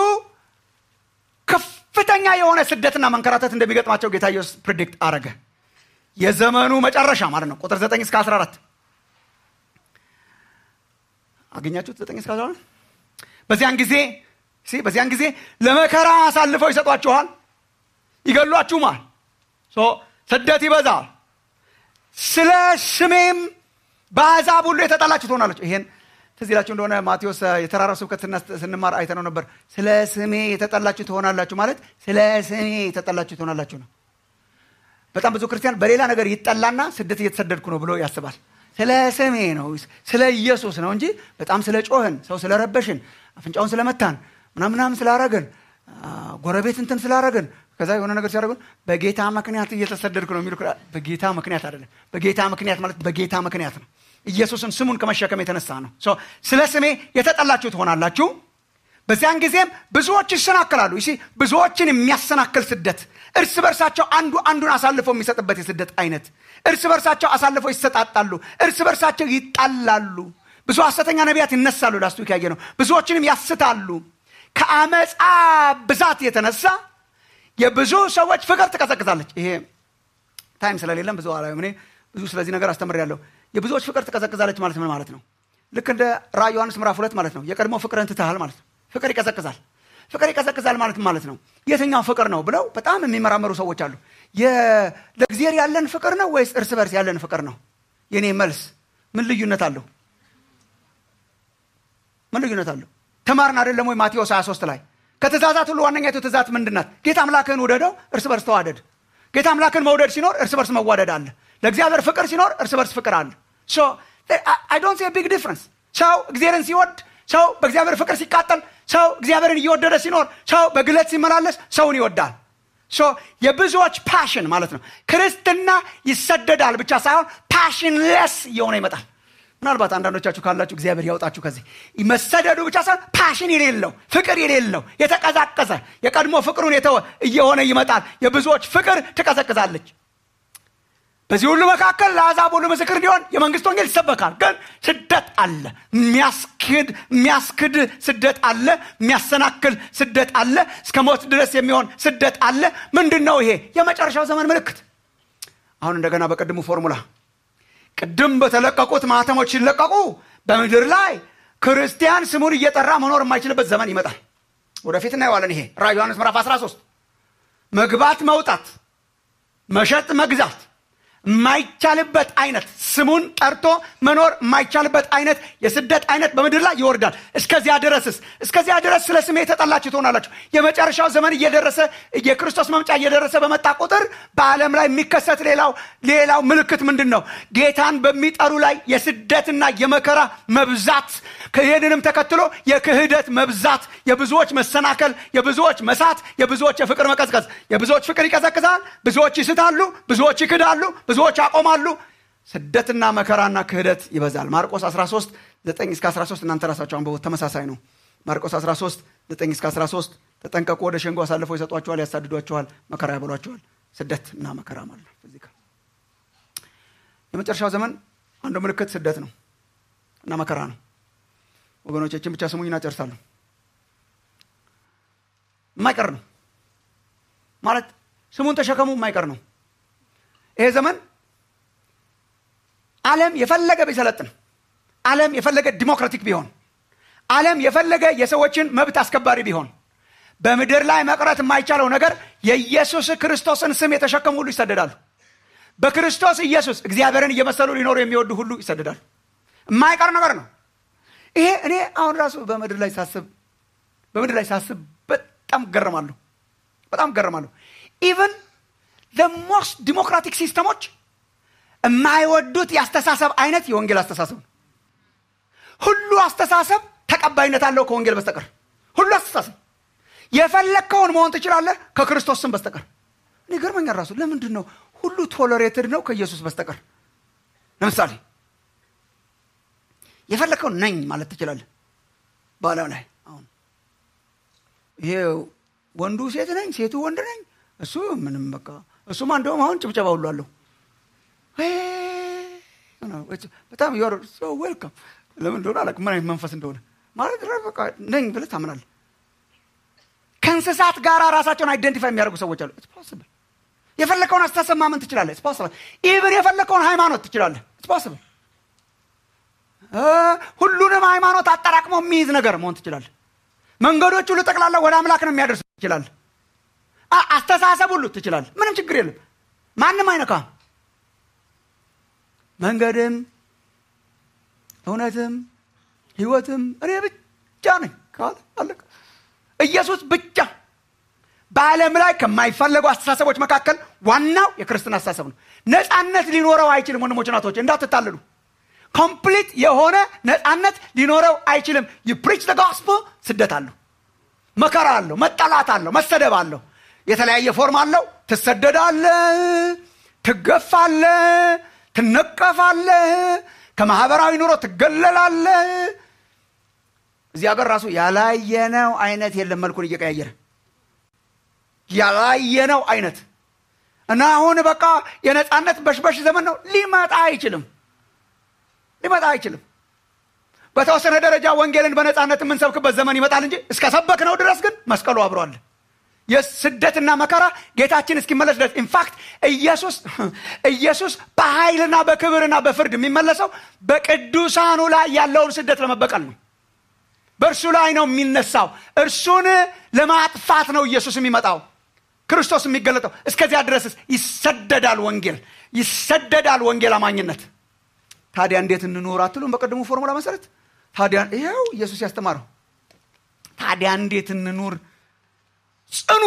ከፍተኛ የሆነ ስደትና መንከራተት እንደሚገጥማቸው ጌታ ኢየሱስ ፕሪዲክት አረገ። የዘመኑ መጨረሻ ማለት ነው። ቁጥር 9 እስከ 14 አገኛችሁት? 9 እስከ 14 በዚያን ጊዜ በዚያን ጊዜ ለመከራ አሳልፈው ይሰጧችኋል፣ ይገሏችሁማል። ስደት ይበዛል። ስለ ስሜም በአሕዛብ ሁሉ የተጠላችሁ ትሆናላችሁ። ይሄን ትዝ ይላችሁ እንደሆነ ማቴዎስ የተራራው ስብከት ስንማር አይተነው ነበር። ስለ ስሜ የተጠላችሁ ትሆናላችሁ ማለት ስለ ስሜ የተጠላችሁ ትሆናላችሁ ነው። በጣም ብዙ ክርስቲያን በሌላ ነገር ይጠላና ስደት እየተሰደድኩ ነው ብሎ ያስባል። ስለ ስሜ ነው፣ ስለ ኢየሱስ ነው እንጂ በጣም ስለ ጮህን፣ ሰው ስለረበሽን፣ አፍንጫውን ስለመታን ምናምናም ስላረግን፣ ጎረቤት እንትን ስላረግን ከዛ የሆነ ነገር ሲያደርጉ በጌታ ምክንያት እየተሰደድኩ ነው የሚሉ በጌታ ምክንያት አይደለም በጌታ ምክንያት ማለት በጌታ ምክንያት ነው ኢየሱስን ስሙን ከመሸከም የተነሳ ነው ስለ ስሜ የተጠላችሁ ትሆናላችሁ በዚያን ጊዜም ብዙዎች ይሰናከላሉ ይ ብዙዎችን የሚያሰናክል ስደት እርስ በርሳቸው አንዱ አንዱን አሳልፈው የሚሰጥበት የስደት አይነት እርስ በርሳቸው አሳልፈው ይሰጣጣሉ እርስ በርሳቸው ይጣላሉ ብዙ ሐሰተኛ ነቢያት ይነሳሉ ላስቱ ያየ ነው ብዙዎችንም ያስታሉ ከአመፃ ብዛት የተነሳ የብዙ ሰዎች ፍቅር ትቀዘቅዛለች ይሄ ታይም ስለሌለም ብዙ አላ እኔ ብዙ ስለዚህ ነገር አስተምር ያለው የብዙዎች ፍቅር ትቀዘቅዛለች ማለት ምን ማለት ነው ልክ እንደ ራ ዮሐንስ ምዕራፍ ሁለት ማለት ነው የቀድሞ ፍቅርን ትተሃል ማለት ነው ፍቅር ይቀዘቅዛል ፍቅር ይቀዘቅዛል ማለት ማለት ነው የትኛው ፍቅር ነው ብለው በጣም የሚመራመሩ ሰዎች አሉ ለእግዚአብሔር ያለን ፍቅር ነው ወይስ እርስ በርስ ያለን ፍቅር ነው የኔ መልስ ምን ልዩነት አለው ምን ልዩነት አለው ተማርን አይደለም ወይ ማቴዎስ 23 ላይ ከትእዛዛት ሁሉ ዋነኛቱ ትእዛት ምንድናት ጌታ አምላክህን ውደደው እርስ በርስ ተዋደድ ጌታ አምላክን መውደድ ሲኖር እርስ በርስ መዋደድ አለ ለእግዚአብሔር ፍቅር ሲኖር እርስ በርስ ፍቅር አለ አይ ዶንት ቢግ ዲፍረንስ ሰው እግዚአብሔርን ሲወድ ሰው በእግዚአብሔር ፍቅር ሲቃጠል ሰው እግዚአብሔርን እየወደደ ሲኖር ሰው በግለት ሲመላለስ ሰውን ይወዳል የብዙዎች ፓሽን ማለት ነው ክርስትና ይሰደዳል ብቻ ሳይሆን ፓሽንለስ እየሆነ ይመጣል ምናልባት አንዳንዶቻችሁ ካላችሁ እግዚአብሔር ያውጣችሁ ከዚህ መሰደዱ ብቻ ሳይሆን ፓሽን የሌለው ፍቅር የሌለው የተቀዛቀዘ የቀድሞ ፍቅሩን የተወ እየሆነ ይመጣል የብዙዎች ፍቅር ትቀዘቅዛለች በዚህ ሁሉ መካከል ለአሕዛብ ሁሉ ምስክር እንዲሆን የመንግስት ወንጌል ይሰበካል ግን ስደት አለ የሚያስክድ የሚያስክድ ስደት አለ የሚያሰናክል ስደት አለ እስከ ሞት ድረስ የሚሆን ስደት አለ ምንድን ነው ይሄ የመጨረሻው ዘመን ምልክት አሁን እንደገና በቅድሙ ፎርሙላ ቅድም በተለቀቁት ማህተሞች ሲለቀቁ በምድር ላይ ክርስቲያን ስሙን እየጠራ መኖር የማይችልበት ዘመን ይመጣል ወደፊት እናየዋለን ይሄ ራ ዮሐንስ ምዕራፍ 13 መግባት መውጣት መሸጥ መግዛት የማይቻልበት አይነት ስሙን ጠርቶ መኖር የማይቻልበት አይነት የስደት አይነት በምድር ላይ ይወርዳል እስከዚያ ድረስስ እስከዚያ ድረስ ስለ ስሜ የተጠላችሁ ትሆናላችሁ የመጨረሻው ዘመን እየደረሰ የክርስቶስ መምጫ እየደረሰ በመጣ ቁጥር በዓለም ላይ የሚከሰት ሌላው ሌላው ምልክት ምንድን ነው ጌታን በሚጠሩ ላይ የስደትና የመከራ መብዛት ይህንንም ተከትሎ የክህደት መብዛት የብዙዎች መሰናከል የብዙዎች መሳት የብዙዎች የፍቅር መቀዝቀዝ የብዙዎች ፍቅር ይቀዘቅዛል ብዙዎች ይስታሉ ብዙዎች ይክዳሉ ብዙዎች ያቆማሉ ስደትና መከራና ክህደት ይበዛል ማርቆስ 13 9 እስከ 13 እናንተ ራሳቸው አንበቦት ተመሳሳይ ነው ማርቆስ 13 9 እስከ 13 ተጠንቀቁ ወደ ሸንጎ አሳልፈው ይሰጧቸዋል ያሳድዷቸዋል መከራ ያበሏቸዋል ስደት እና መከራ ማለት ነው እዚህ ጋር የመጨረሻው ዘመን አንዱ ምልክት ስደት ነው እና መከራ ነው ወገኖቻችን ብቻ ስሙኝና ጨርሳለሁ የማይቀር ነው ማለት ስሙን ተሸከሙ የማይቀር ነው ይሄ ዘመን ዓለም የፈለገ ቢሰለጥን ዓለም የፈለገ ዲሞክራቲክ ቢሆን ዓለም የፈለገ የሰዎችን መብት አስከባሪ ቢሆን በምድር ላይ መቅረት የማይቻለው ነገር የኢየሱስ ክርስቶስን ስም የተሸከሙ ሁሉ ይሰደዳሉ በክርስቶስ ኢየሱስ እግዚአብሔርን እየመሰሉ ሊኖሩ የሚወዱ ሁሉ ይሰደዳሉ የማይቀር ነገር ነው ይሄ እኔ አሁን ራሱ በምድር ላይ ሳስብ በምድር ላይ ሳስብ በጣም ገረማለሁ በጣም ገረማለሁ ኢቨን ለሞስት ዲሞክራቲክ ሲስተሞች የማይወዱት የአስተሳሰብ አይነት የወንጌል አስተሳሰብ ነው ሁሉ አስተሳሰብ ተቀባይነት አለው ከወንጌል በስተቀር ሁሉ አስተሳሰብ የፈለግከውን መሆን ትችላለህ ከክርስቶስ ስም በስተቀር እኔ ገርመኛል ራሱ ለምንድን ነው ሁሉ ቶለሬትድ ነው ከኢየሱስ በስተቀር ለምሳሌ የፈለግከውን ነኝ ማለት ትችላለህ በዓለም ላይ አሁን ይሄ ወንዱ ሴት ነኝ ሴቱ ወንድ ነኝ እሱ ምንም በቃ እሱማ እንደውም አሁን ጭብጨባ ሁሉ አለው በጣም ዌልካም ለምን እንደሆነ አላውቅም ምን አይነት መንፈስ እንደሆነ ማለት በቃ ነኝ ብለህ ታምናለህ ከእንስሳት ጋር ራሳቸውን አይደንቲፋይ የሚያደርጉ ሰዎች አሉ ፖስብል የፈለከውን አስተሳሰብ ማመን ትችላለህ ፖስብል ኢቭን የፈለከውን ሃይማኖት ትችላለህ ፖስብል ሁሉንም ሃይማኖት አጠራቅሞ የሚይዝ ነገር መሆን ትችላለህ መንገዶች ሁሉ ጠቅላላ ወደ አምላክ ነው የሚያደርሱ ትችላለህ አስተሳሰብ ሁሉ ትችላለህ ምንም ችግር የለም ማንም አይነካም መንገድም እውነትም ህይወትም እኔ ብቻ ነኝ ካለ አለቀ ኢየሱስ ብቻ በዓለም ላይ ከማይፈለጉ አስተሳሰቦች መካከል ዋናው የክርስትና አስተሳሰብ ነው ነፃነት ሊኖረው አይችልም ወንድሞች ናቶች እንዳትታልሉ ኮምፕሊት የሆነ ነፃነት ሊኖረው አይችልም ፕሪች ጎስፕ ስደት አለው መከራ አለው መጠላት አለው መሰደብ አለው የተለያየ ፎርም አለው ትሰደዳለ ትገፋለ ትነቀፋለ ከማህበራዊ ኑሮ ትገለላለ እዚህ ሀገር ራሱ ያላየነው አይነት የለም መልኩን እየቀያየረ ያላየነው አይነት እና አሁን በቃ የነፃነት በሽበሽ ዘመን ነው ሊመጣ አይችልም ሊመጣ አይችልም በተወሰነ ደረጃ ወንጌልን በነፃነት የምንሰብክበት ዘመን ይመጣል እንጂ እስከ ሰበክነው ድረስ ግን መስቀሉ አብሯል የስደትና መከራ ጌታችን እስኪመለስ ድረስ ኢንፋክት ኢየሱስ ኢየሱስ በኃይልና በክብርና በፍርድ የሚመለሰው በቅዱሳኑ ላይ ያለውን ስደት ለመበቀል ነው በእርሱ ላይ ነው የሚነሳው እርሱን ለማጥፋት ነው ኢየሱስ የሚመጣው ክርስቶስ የሚገለጠው እስከዚያ ድረስስ ይሰደዳል ወንጌል ይሰደዳል ወንጌል አማኝነት ታዲያ እንዴት እንኑር አትሉም በቀድሞ ፎርሙላ መሰረት ታዲያ ይኸው ኢየሱስ ያስተማረው ታዲያ እንዴት እንኑር ጽኑ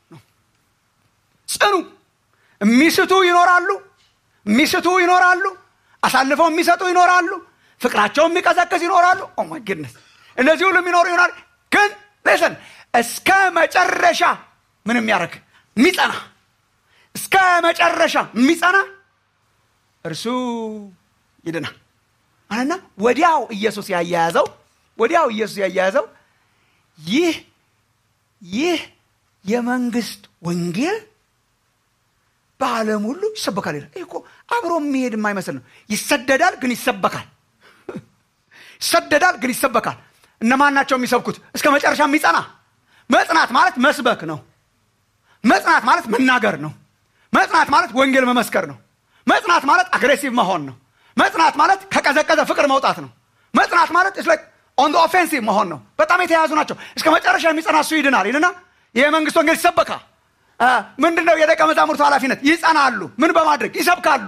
ጽኑ የሚስቱ ይኖራሉ የሚስቱ ይኖራሉ አሳልፈው የሚሰጡ ይኖራሉ ፍቅራቸው የሚቀዘቅዝ ይኖራሉ ኦማይ ግድነስ እነዚህ ሁሉ የሚኖሩ ይሆናል ግን ሌሰን እስከ መጨረሻ ምን የሚያደርግ የሚጸና እስከ መጨረሻ የሚጸና እርሱ ይድናል አለና ወዲያው ኢየሱስ ያያያዘው ወዲያው ኢየሱስ ያያያዘው ይህ ይህ የመንግስት ወንጌል በዓለም ሁሉ ይሰበካል ይላል ይህ እኮ አብሮ የሚሄድ የማይመስል ነው ይሰደዳል ግን ይሰበካል ይሰደዳል ግን ይሰበካል እነማን ናቸው የሚሰብኩት እስከ መጨረሻ የሚጸና መጽናት ማለት መስበክ ነው መጽናት ማለት መናገር ነው መጽናት ማለት ወንጌል መመስከር ነው መጽናት ማለት አግሬሲቭ መሆን ነው መጽናት ማለት ከቀዘቀዘ ፍቅር መውጣት ነው መጽናት ማለት ኦን ኦፌንሲቭ መሆን ነው በጣም የተያያዙ ናቸው እስከ መጨረሻ የሚጸና እሱ ይድናል ይልና ይህ መንግስት ወንጌል ይሰበካል ምንድን ነው የደቀ መዛሙርቱ ኃላፊነት ይጸናሉ ምን በማድረግ ይሰብካሉ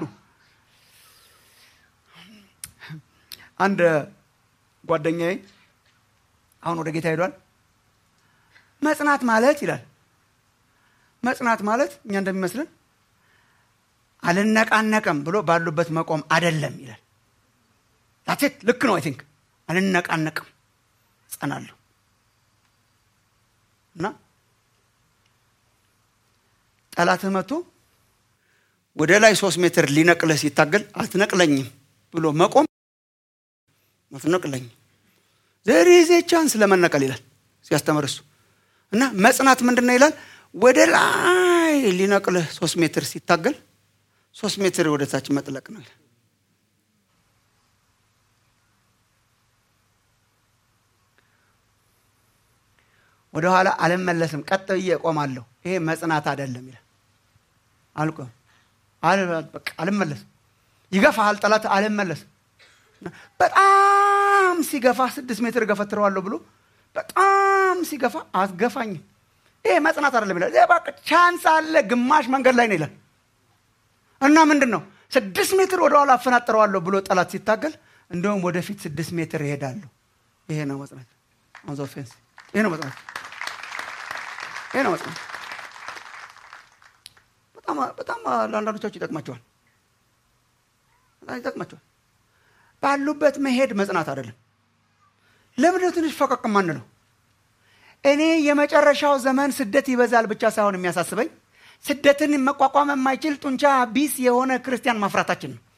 አንድ ጓደኛዬ አሁን ወደ ጌታ ሄዷል መጽናት ማለት ይላል መጽናት ማለት እኛ እንደሚመስልን አልነቃነቅም ብሎ ባሉበት መቆም አደለም ይላል ዳሴት ልክ ነው አይ ቲንክ አልነቃነቅም ጸናለሁ እና ጠላትህ መጥቶ ወደ ላይ ሶስት ሜትር ሊነቅልህ ሲታገል አትነቅለኝም ብሎ መቆም አትነቅለኝም ዘሪዜ ቻንስ ለመነቀል ይላል ሲያስተምር እሱ እና መጽናት ምንድን ነው ይላል ወደ ላይ ሊነቅልህ ሶስት ሜትር ሲታገል ሶስት ሜትር ወደ ታች መጥለቅ ነው ይላል ወደኋላ አልመለስም ቀጥ ብዬ እቆማለሁ ይሄ መጽናት አይደለም ይላል አልቆም አልመለስም ይገፋሃል ጠላት አልመለስም በጣም ሲገፋ ስድስት ሜትር ገፈትረዋለሁ ብሎ በጣም ሲገፋ አትገፋኝም ይሄ መጽናት አይደለም ይላል በቃ ቻንስ አለ ግማሽ መንገድ ላይ ነው ይላል እና ምንድን ነው ስድስት ሜትር ወደኋላ አፈናጥረዋለሁ ብሎ ጠላት ሲታገል እንደውም ወደፊት ስድስት ሜትር ይሄዳለሁ ይሄ ነው መጽናት ኦን ኦፌንስ ይሄ ነው መጽናት ይሄ ነው መጽናት በጣም በጣም ለአንዳንዶቻችሁ ይጠቅማቸዋል በጣም ይጠቅማቸዋል ባሉበት መሄድ መጽናት አይደለም ለምንድነው ትንሽ ፈቀቅ ማንለው እኔ የመጨረሻው ዘመን ስደት ይበዛል ብቻ ሳይሆን የሚያሳስበኝ ስደትን መቋቋም የማይችል ጡንቻ ቢስ የሆነ ክርስቲያን ማፍራታችን ነው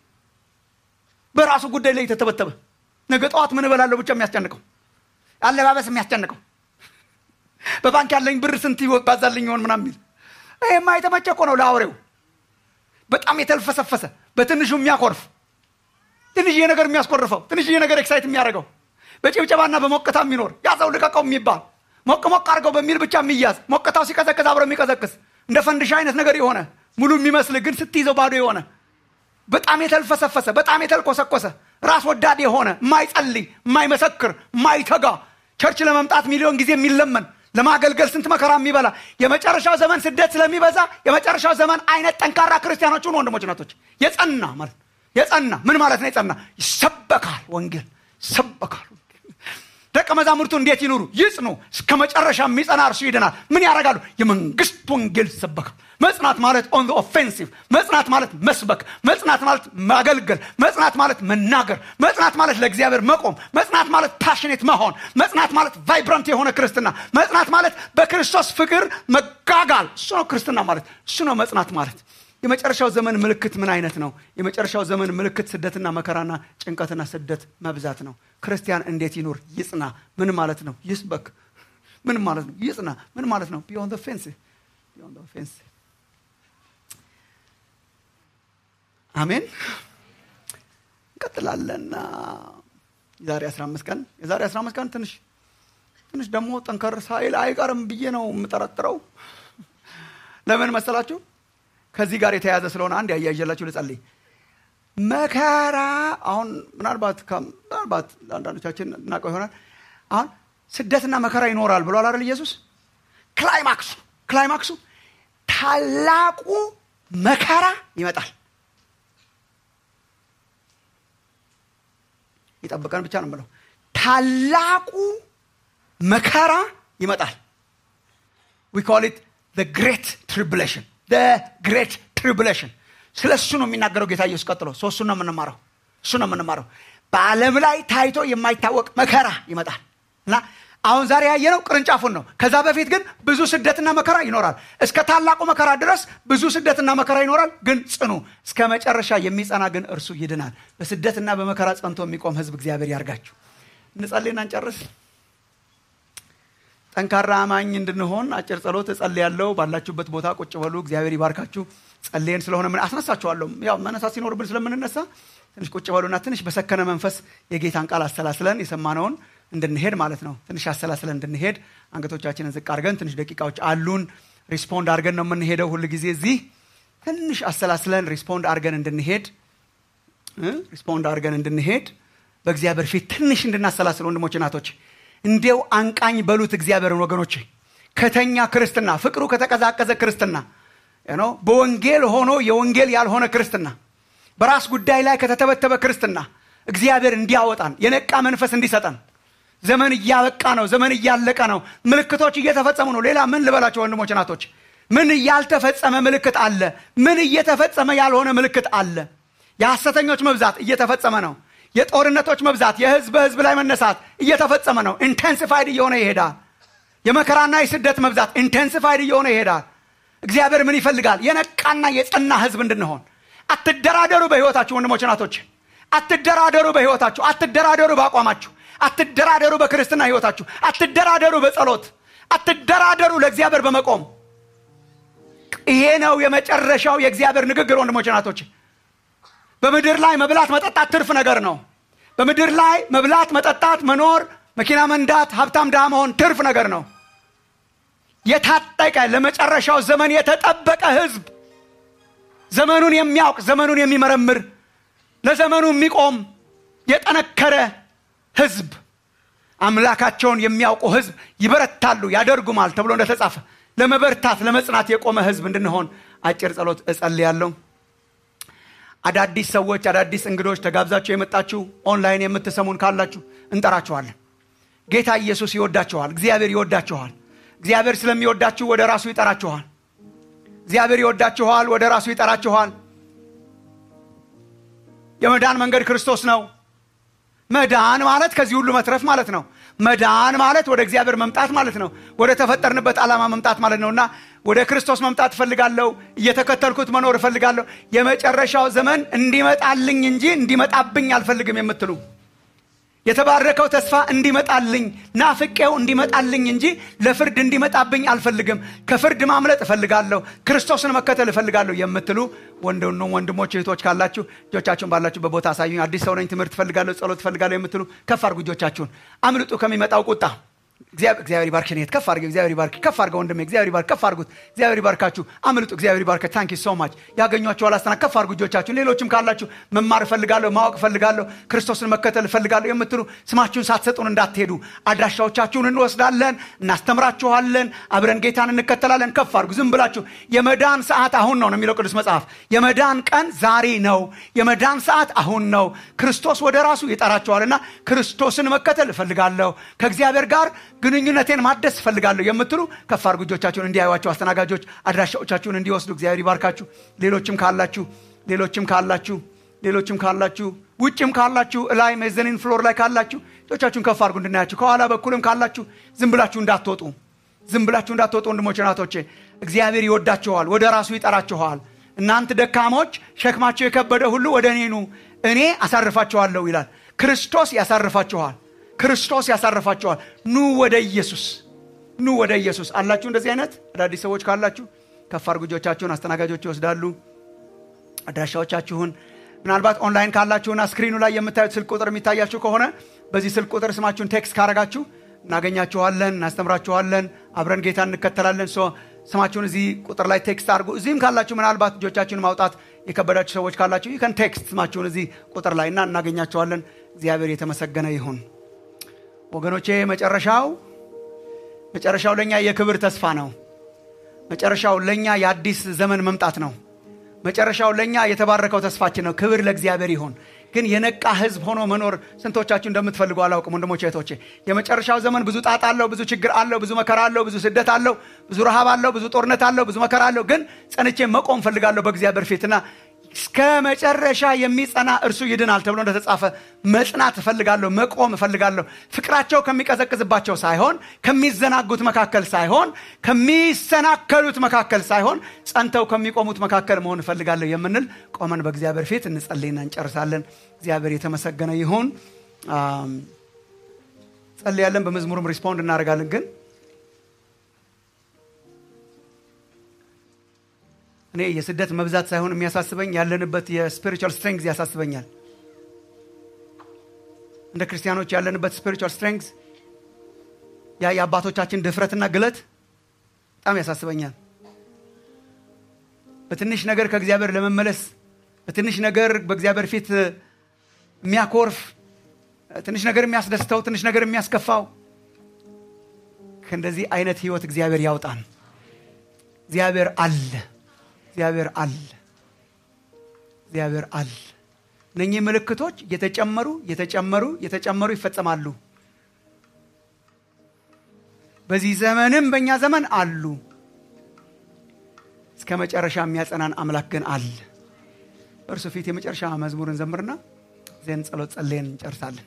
በራሱ ጉዳይ ላይ የተተበተበ ነገ ጠዋት ምን እበላለሁ ብቻ የሚያስጨንቀው አለባበስ የሚያስጨንቀው በባንክ ያለኝ ብር ስንት ባዛልኝ ይሆን ምናም የሚል ይህማ የተመቸ እኮ ነው ለአውሬው በጣም የተልፈሰፈሰ በትንሹ የሚያኮርፍ ትንሽዬ ነገር የሚያስኮርፈው ትንሽዬ ነገር ኤክሳይት የሚያደርገው በጭብጨባና በሞቅታ የሚኖር ያዘው ልቀቀው የሚባል ሞቅ ሞቅ አድርገው በሚል ብቻ የሚያዝ ሞቅታው ሲቀዘቅዝ አብረ የሚቀዘቅዝ እንደ ፈንድሻ አይነት ነገር የሆነ ሙሉ የሚመስል ግን ስትይዘው ባዶ የሆነ በጣም የተልፈሰፈሰ በጣም የተልኮሰኮሰ ራስ ወዳድ የሆነ የማይጸልይ የማይመሰክር የማይተጋ ቸርች ለመምጣት ሚሊዮን ጊዜ የሚለመን ለማገልገል ስንት መከራ የሚበላ የመጨረሻው ዘመን ስደት ስለሚበዛ የመጨረሻው ዘመን አይነት ጠንካራ ክርስቲያኖችን ወንድሞች ናቶች የጸና ማለት የጸና ምን ማለት ነው የጸና ይሰበካል ወንጌል ይሰበካል ደቀ መዛሙርቱ እንዴት ይኑሩ? ይጽኑ። እስከ መጨረሻ የሚጸና እርሱ ይድናል። ምን ያደርጋሉ? የመንግስት ወንጌል ይሰበካል። መጽናት ማለት ኦን ኦፌንሲቭ፣ መጽናት ማለት መስበክ፣ መጽናት ማለት ማገልገል፣ መጽናት ማለት መናገር፣ መጽናት ማለት ለእግዚአብሔር መቆም፣ መጽናት ማለት ፓሽኔት መሆን፣ መጽናት ማለት ቫይብራንት የሆነ ክርስትና፣ መጽናት ማለት በክርስቶስ ፍቅር መጋጋል። እሱ ነው ክርስትና ማለት፣ እሱ ነው መጽናት ማለት። የመጨረሻው ዘመን ምልክት ምን አይነት ነው? የመጨረሻው ዘመን ምልክት ስደትና መከራና ጭንቀትና ስደት መብዛት ነው። ክርስቲያን እንዴት ይኑር? ይጽና። ምን ማለት ነው? ይስበክ። ምን ማለት ነው? ይጽና። ምን ማለት ነው? ቢዮንድ ፌንስ ቢዮንድ ፌንስ አሜን። እንቀጥላለን። የዛሬ 15 ቀን የዛሬ 15 ቀን ትንሽ ትንሽ ደግሞ ጠንከር ሳይል አይቀርም ብዬ ነው የምጠረጥረው። ለምን መሰላችሁ? ከዚህ ጋር የተያያዘ ስለሆነ አንድ ያያይዤላችሁ ልጸልይ። መከራ አሁን ምናልባት ምናልባት ለአንዳንዶቻችን እናውቀው ይሆናል። አሁን ስደትና መከራ ይኖራል ብሏል አይደል ኢየሱስ? ክላይማክሱ ክላይማክሱ ታላቁ መከራ ይመጣል። ይጠብቀን ብቻ ነው የምለው። ታላቁ መከራ ይመጣል። ዊ ኮል ኢት ግሬት ትሪቡሌሽን ግሬት ትሪቡሌሽን። ስለ እሱ ነው የሚናገረው ጌታ ኢየሱስ። ቀጥሎ እሱ ነው የምንማረው፣ እሱ ነው የምንማረው። በዓለም ላይ ታይቶ የማይታወቅ መከራ ይመጣል እና አሁን ዛሬ ያየነው ቅርንጫፉን ነው። ከዛ በፊት ግን ብዙ ስደትና መከራ ይኖራል። እስከ ታላቁ መከራ ድረስ ብዙ ስደትና መከራ ይኖራል። ግን ጽኑ፣ እስከ መጨረሻ የሚጸና ግን እርሱ ይድናል። በስደትና በመከራ ጸንቶ የሚቆም ሕዝብ እግዚአብሔር ያርጋችሁ። እንጸልይና እንጨርስ። ጠንካራ አማኝ እንድንሆን አጭር ጸሎት እጸልያለሁ። ባላችሁበት ቦታ ቁጭ በሉ። እግዚአብሔር ይባርካችሁ። ጸልየን ስለሆነ ምን አስነሳችኋለሁ። ያው መነሳት ሲኖርብን ስለምንነሳ ትንሽ ቁጭ በሉና ትንሽ በሰከነ መንፈስ የጌታን ቃል አሰላስለን የሰማነውን እንድንሄድ ማለት ነው። ትንሽ አሰላስለን እንድንሄድ አንገቶቻችንን ዝቅ አድርገን ትንሽ ደቂቃዎች አሉን። ሪስፖንድ አድርገን ነው የምንሄደው። ሁል ጊዜ እዚህ ትንሽ አሰላስለን ሪስፖንድ አድርገን እንድንሄድ ሪስፖንድ አድርገን እንድንሄድ በእግዚአብሔር ፊት ትንሽ እንድናሰላስል ወንድሞች እናቶች እንዲው አንቃኝ በሉት እግዚአብሔርን ወገኖች ከተኛ ክርስትና ፍቅሩ ከተቀዛቀዘ ክርስትና ነው በወንጌል ሆኖ የወንጌል ያልሆነ ክርስትና በራስ ጉዳይ ላይ ከተተበተበ ክርስትና እግዚአብሔር እንዲያወጣን የነቃ መንፈስ እንዲሰጠን ዘመን እያበቃ ነው ዘመን እያለቀ ነው ምልክቶች እየተፈጸሙ ነው ሌላ ምን ልበላቸው ወንድሞች እናቶች ምን ያልተፈጸመ ምልክት አለ ምን እየተፈጸመ ያልሆነ ምልክት አለ የሐሰተኞች መብዛት እየተፈጸመ ነው የጦርነቶች መብዛት የህዝብ በህዝብ ላይ መነሳት እየተፈጸመ ነው ኢንቴንሲፋይድ እየሆነ ይሄዳል የመከራና የስደት መብዛት ኢንቴንሲፋይድ እየሆነ ይሄዳል እግዚአብሔር ምን ይፈልጋል የነቃና የጸና ህዝብ እንድንሆን አትደራደሩ በህይወታችሁ ወንድሞች ናቶች አትደራደሩ በህይወታችሁ አትደራደሩ በአቋማችሁ አትደራደሩ በክርስትና ህይወታችሁ አትደራደሩ በጸሎት አትደራደሩ ለእግዚአብሔር በመቆም ይሄ ነው የመጨረሻው የእግዚአብሔር ንግግር ወንድሞች ናቶች በምድር ላይ መብላት መጠጣት ትርፍ ነገር ነው በምድር ላይ መብላት መጠጣት መኖር መኪና መንዳት ሀብታም ድሃ መሆን ትርፍ ነገር ነው የታጠቀ ለመጨረሻው ዘመን የተጠበቀ ህዝብ ዘመኑን የሚያውቅ ዘመኑን የሚመረምር ለዘመኑ የሚቆም የጠነከረ ህዝብ አምላካቸውን የሚያውቁ ህዝብ ይበረታሉ ያደርጉማል ተብሎ እንደተጻፈ ለመበርታት ለመጽናት የቆመ ህዝብ እንድንሆን አጭር ጸሎት እጸልያለሁ አዳዲስ ሰዎች አዳዲስ እንግዶች ተጋብዛችሁ የመጣችሁ ኦንላይን የምትሰሙን ካላችሁ እንጠራችኋለን ጌታ ኢየሱስ ይወዳችኋል እግዚአብሔር ይወዳችኋል እግዚአብሔር ስለሚወዳችሁ ወደ ራሱ ይጠራችኋል እግዚአብሔር ይወዳችኋል ወደ ራሱ ይጠራችኋል የመዳን መንገድ ክርስቶስ ነው መዳን ማለት ከዚህ ሁሉ መትረፍ ማለት ነው መዳን ማለት ወደ እግዚአብሔር መምጣት ማለት ነው ወደ ተፈጠርንበት ዓላማ መምጣት ማለት ነው እና ወደ ክርስቶስ መምጣት እፈልጋለሁ እየተከተልኩት መኖር እፈልጋለሁ የመጨረሻው ዘመን እንዲመጣልኝ እንጂ እንዲመጣብኝ አልፈልግም የምትሉ የተባረከው ተስፋ እንዲመጣልኝ ናፍቄው እንዲመጣልኝ እንጂ ለፍርድ እንዲመጣብኝ አልፈልግም ከፍርድ ማምለጥ እፈልጋለሁ ክርስቶስን መከተል እፈልጋለሁ የምትሉ ወንድም ወንድሞች እህቶች ካላችሁ እጆቻችሁን ባላችሁ በቦታ አሳዩኝ አዲስ ሰው ነኝ ትምህርት እፈልጋለሁ ጸሎት እፈልጋለሁ የምትሉ ከፍ አድርጉ እጆቻችሁን አምልጡ ከሚመጣው ቁጣ እግዚአብሔር ይባርክ ሸኔት ከፍ አድርገው እግዚአብሔር ይባርክ ከፍ አድርገው ወንድሜ እግዚአብሔር ይባርክ ከፍ አድርጉት እግዚአብሔር ይባርካችሁ አምልጡ እግዚአብሔር ይባርክ ታንኪ ሶ ማች ያገኟቸው አላስተና ከፍ አድርጉ እጆቻችሁን ሌሎችም ካላችሁ መማር እፈልጋለሁ ማወቅ እፈልጋለሁ ክርስቶስን መከተል እፈልጋለሁ የምትሉ ስማችሁን ሳትሰጡን እንዳትሄዱ አድራሻዎቻችሁን እንወስዳለን እናስተምራችኋለን አብረን ጌታን እንከተላለን ከፍ አድርጉ ዝም ብላችሁ የመዳን ሰዓት አሁን ነው ነው የሚለው ቅዱስ መጽሐፍ የመዳን ቀን ዛሬ ነው የመዳን ሰዓት አሁን ነው ክርስቶስ ወደ ራሱ ይጠራችኋልና ክርስቶስን መከተል እፈልጋለሁ ከእግዚአብሔር ጋር ግንኙነቴን ማደስ እፈልጋለሁ የምትሉ ከፍ አድርጉ እጆቻችሁን እንዲያዩዋቸው አስተናጋጆች አድራሻዎቻችሁን እንዲወስዱ እግዚአብሔር ይባርካችሁ ሌሎችም ካላችሁ ሌሎችም ካላችሁ ሌሎችም ካላችሁ ውጭም ካላችሁ እላይ ሜዘኒን ፍሎር ላይ ካላችሁ እጆቻችሁን ከፍ አድርጉ እንድናያችሁ ከኋላ በኩልም ካላችሁ ዝም ብላችሁ እንዳትወጡ ዝም ብላችሁ እንዳትወጡ ወንድሞች ናቶቼ እግዚአብሔር ይወዳችኋል ወደ ራሱ ይጠራችኋል እናንተ ደካሞች ሸክማቸው የከበደ ሁሉ ወደ እኔ ኑ እኔ አሳርፋችኋለሁ ይላል ክርስቶስ ያሳርፋችኋል ክርስቶስ ያሳርፋችኋል ኑ ወደ ኢየሱስ ኑ ወደ ኢየሱስ አላችሁ እንደዚህ አይነት አዳዲስ ሰዎች ካላችሁ ከፍ አድርጉ እጆቻችሁን አስተናጋጆች ይወስዳሉ አድራሻዎቻችሁን ምናልባት ኦንላይን ካላችሁና ስክሪኑ ላይ የምታዩት ስልክ ቁጥር የሚታያችሁ ከሆነ በዚህ ስልክ ቁጥር ስማችሁን ቴክስት ካረጋችሁ እናገኛችኋለን እናስተምራችኋለን አብረን ጌታ እንከተላለን ስማችሁን እዚህ ቁጥር ላይ ቴክስት አድርጉ እዚህም ካላችሁ ምናልባት እጆቻችሁን ማውጣት የከበዳችሁ ሰዎች ካላችሁ ይከን ቴክስት ስማችሁን እዚህ ቁጥር ላይ እና እናገኛችኋለን እግዚአብሔር የተመሰገነ ይሁን ወገኖቼ መጨረሻው መጨረሻው ለእኛ የክብር ተስፋ ነው መጨረሻው ለእኛ የአዲስ ዘመን መምጣት ነው መጨረሻው ለእኛ የተባረከው ተስፋችን ነው ክብር ለእግዚአብሔር ይሁን ግን የነቃ ህዝብ ሆኖ መኖር ስንቶቻችሁ እንደምትፈልጉ አላውቅም ወንድሞቼ እህቶቼ የመጨረሻው ዘመን ብዙ ጣጣ አለው ብዙ ችግር አለው ብዙ መከራ አለው ብዙ ስደት አለው ብዙ ረሃብ አለው ብዙ ጦርነት አለው ብዙ መከራ አለው ግን ጸንቼ መቆም ፈልጋለሁ በእግዚአብሔር ፊትና እስከ መጨረሻ የሚጸና እርሱ ይድናል ተብሎ እንደተጻፈ መጽናት እፈልጋለሁ መቆም እፈልጋለሁ ፍቅራቸው ከሚቀዘቅዝባቸው ሳይሆን ከሚዘናጉት መካከል ሳይሆን ከሚሰናከሉት መካከል ሳይሆን ጸንተው ከሚቆሙት መካከል መሆን እፈልጋለሁ የምንል ቆመን በእግዚአብሔር ፊት እንጸልይና እንጨርሳለን እግዚአብሔር የተመሰገነ ይሁን ጸልያለን በመዝሙርም ሪስፖንድ እናደርጋለን ግን እኔ የስደት መብዛት ሳይሆን የሚያሳስበኝ ያለንበት የስፒሪቹዋል ስትሬንግዝ ያሳስበኛል እንደ ክርስቲያኖች ያለንበት ስፒሪቹዋል ስትሬንግዝ ያ የአባቶቻችን ድፍረትና ግለት በጣም ያሳስበኛል በትንሽ ነገር ከእግዚአብሔር ለመመለስ በትንሽ ነገር በእግዚአብሔር ፊት የሚያኮርፍ ትንሽ ነገር የሚያስደስተው ትንሽ ነገር የሚያስከፋው ከእንደዚህ አይነት ህይወት እግዚአብሔር ያውጣን እግዚአብሔር አለ እግዚአብሔር አለ እግዚአብሔር አለ እነኚህ ምልክቶች እየተጨመሩ እየተጨመሩ እየተጨመሩ ይፈጸማሉ በዚህ ዘመንም በእኛ ዘመን አሉ እስከ መጨረሻ የሚያጸናን አምላክ ግን አለ በእርሱ ፊት የመጨረሻ መዝሙርን ዘምርና ዜን ጸሎት ጸለየን እንጨርሳለን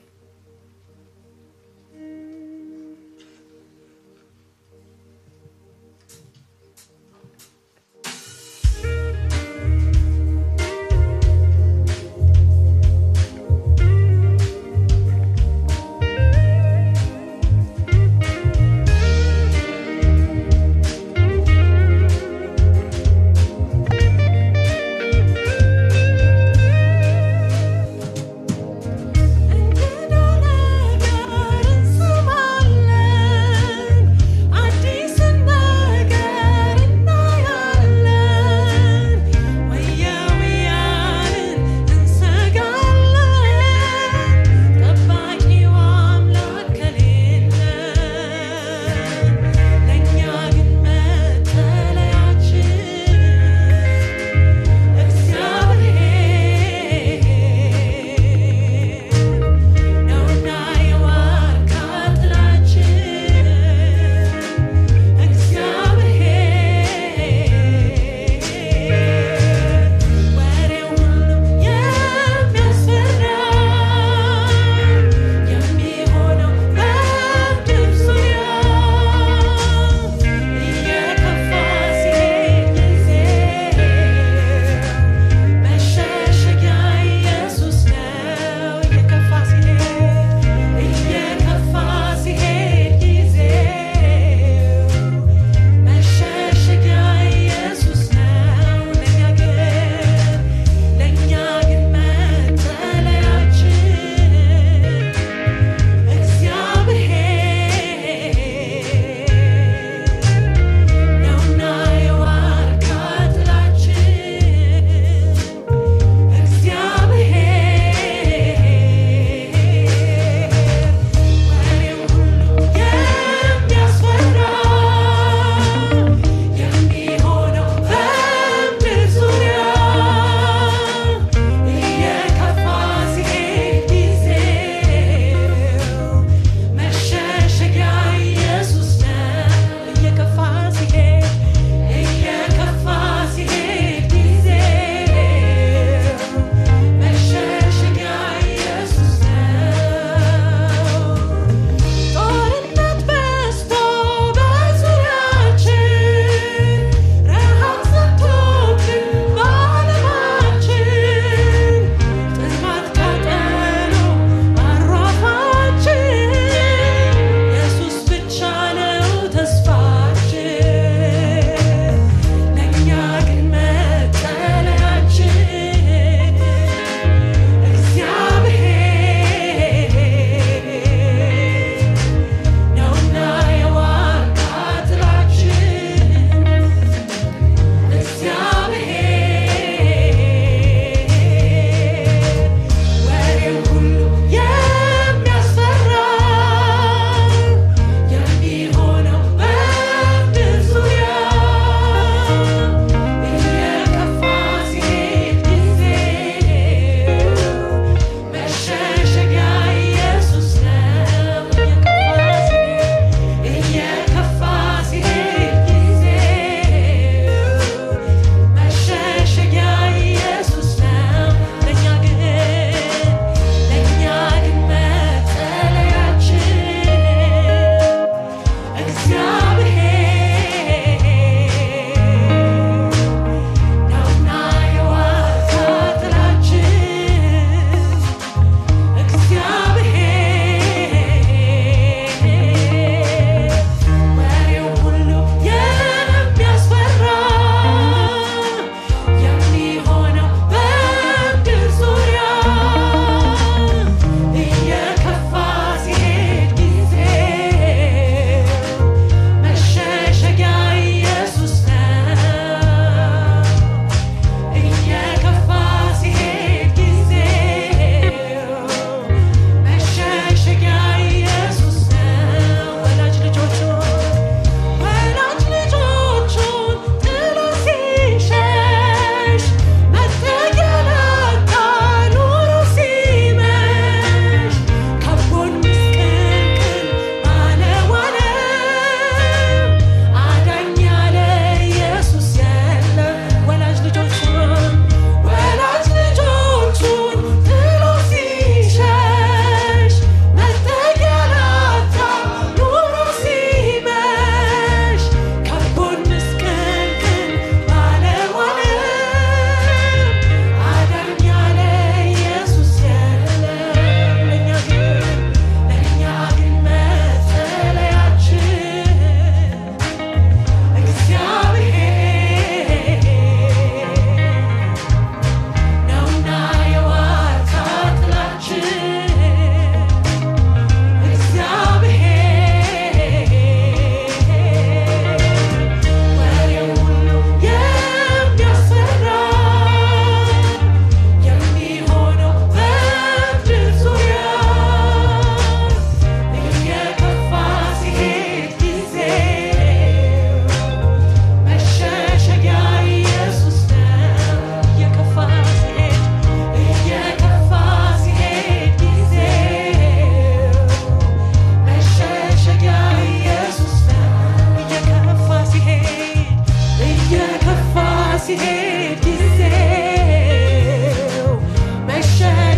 And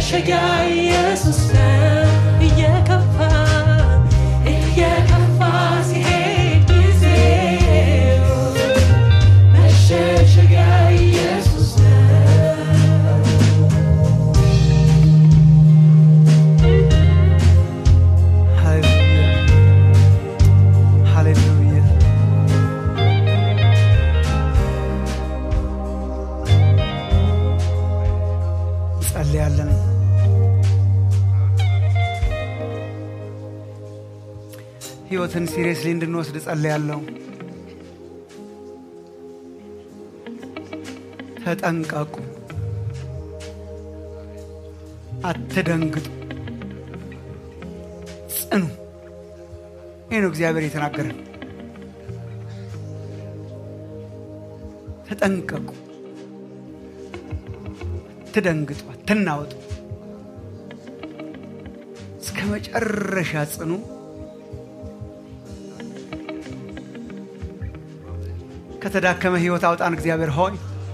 መሸሸጊያ ኢየሱስ ነው። እየከፋ እየከፋ ሲሄድ ጊዜው መሸሸጊያ ኢየሱስ ነው። ሃሌሉያ ሃሌሉያ ጸልያለን ህይወትን ሲሪየስሊ እንድንወስድ ጸልያለሁ ተጠንቀቁ አትደንግጡ ጽኑ ይህ ነው እግዚአብሔር የተናገረን ተጠንቀቁ አትደንግጡ አትናወጡ እስከ መጨረሻ ጽኑ ከተዳከመ ህይወት አውጣን እግዚአብሔር ሆይ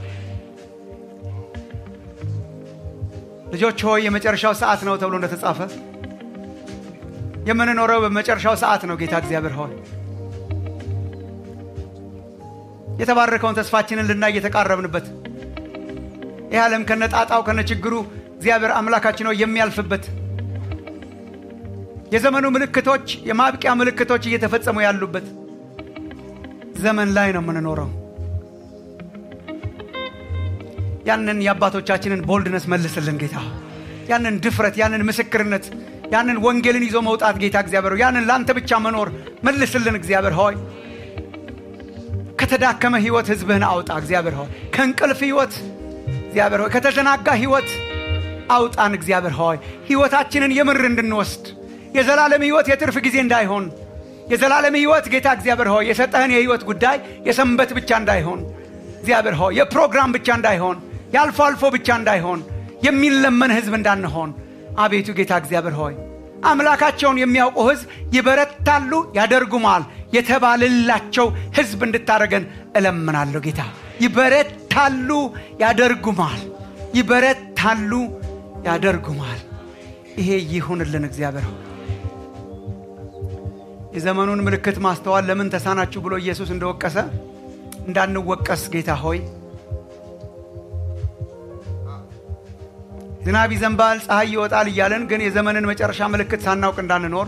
ልጆች ሆይ የመጨረሻው ሰዓት ነው ተብሎ እንደተጻፈ የምንኖረው በመጨረሻው ሰዓት ነው ጌታ እግዚአብሔር ሆይ የተባረከውን ተስፋችንን ልናይ እየተቃረብንበት ይህ ዓለም ከነጣጣው ከነችግሩ እግዚአብሔር አምላካችን ሆይ የሚያልፍበት የዘመኑ ምልክቶች የማብቂያ ምልክቶች እየተፈጸሙ ያሉበት ዘመን ላይ ነው የምንኖረው ያንን የአባቶቻችንን ቦልድነስ መልስልን ጌታ ያንን ድፍረት ያንን ምስክርነት ያንን ወንጌልን ይዞ መውጣት ጌታ እግዚአብሔር ሆይ ያንን ለአንተ ብቻ መኖር መልስልን እግዚአብሔር ሆይ ከተዳከመ ህይወት ህዝብህን አውጣ እግዚአብሔር ሆይ ከእንቅልፍ ህይወት እግዚአብሔር ሆይ ከተዘናጋ ህይወት አውጣን እግዚአብሔር ሆይ ህይወታችንን የምር እንድንወስድ የዘላለም ህይወት የትርፍ ጊዜ እንዳይሆን የዘላለም ህይወት ጌታ እግዚአብሔር ሆይ የሰጠህን የህይወት ጉዳይ የሰንበት ብቻ እንዳይሆን እግዚአብሔር ሆይ የፕሮግራም ብቻ እንዳይሆን የአልፎ አልፎ ብቻ እንዳይሆን የሚለመን ህዝብ እንዳንሆን አቤቱ ጌታ እግዚአብሔር ሆይ አምላካቸውን የሚያውቁ ህዝብ ይበረታሉ ያደርጉማል የተባልላቸው ህዝብ እንድታደረገን እለምናለሁ ጌታ ይበረታሉ ያደርጉማል ይበረታሉ ያደርጉማል ይሄ ይሁንልን እግዚአብሔር ሆይ የዘመኑን ምልክት ማስተዋል ለምን ተሳናችሁ ብሎ ኢየሱስ እንደወቀሰ እንዳንወቀስ ጌታ ሆይ ዝናብ ይዘንባል ፀሐይ ይወጣል እያለን ግን የዘመንን መጨረሻ ምልክት ሳናውቅ እንዳንኖር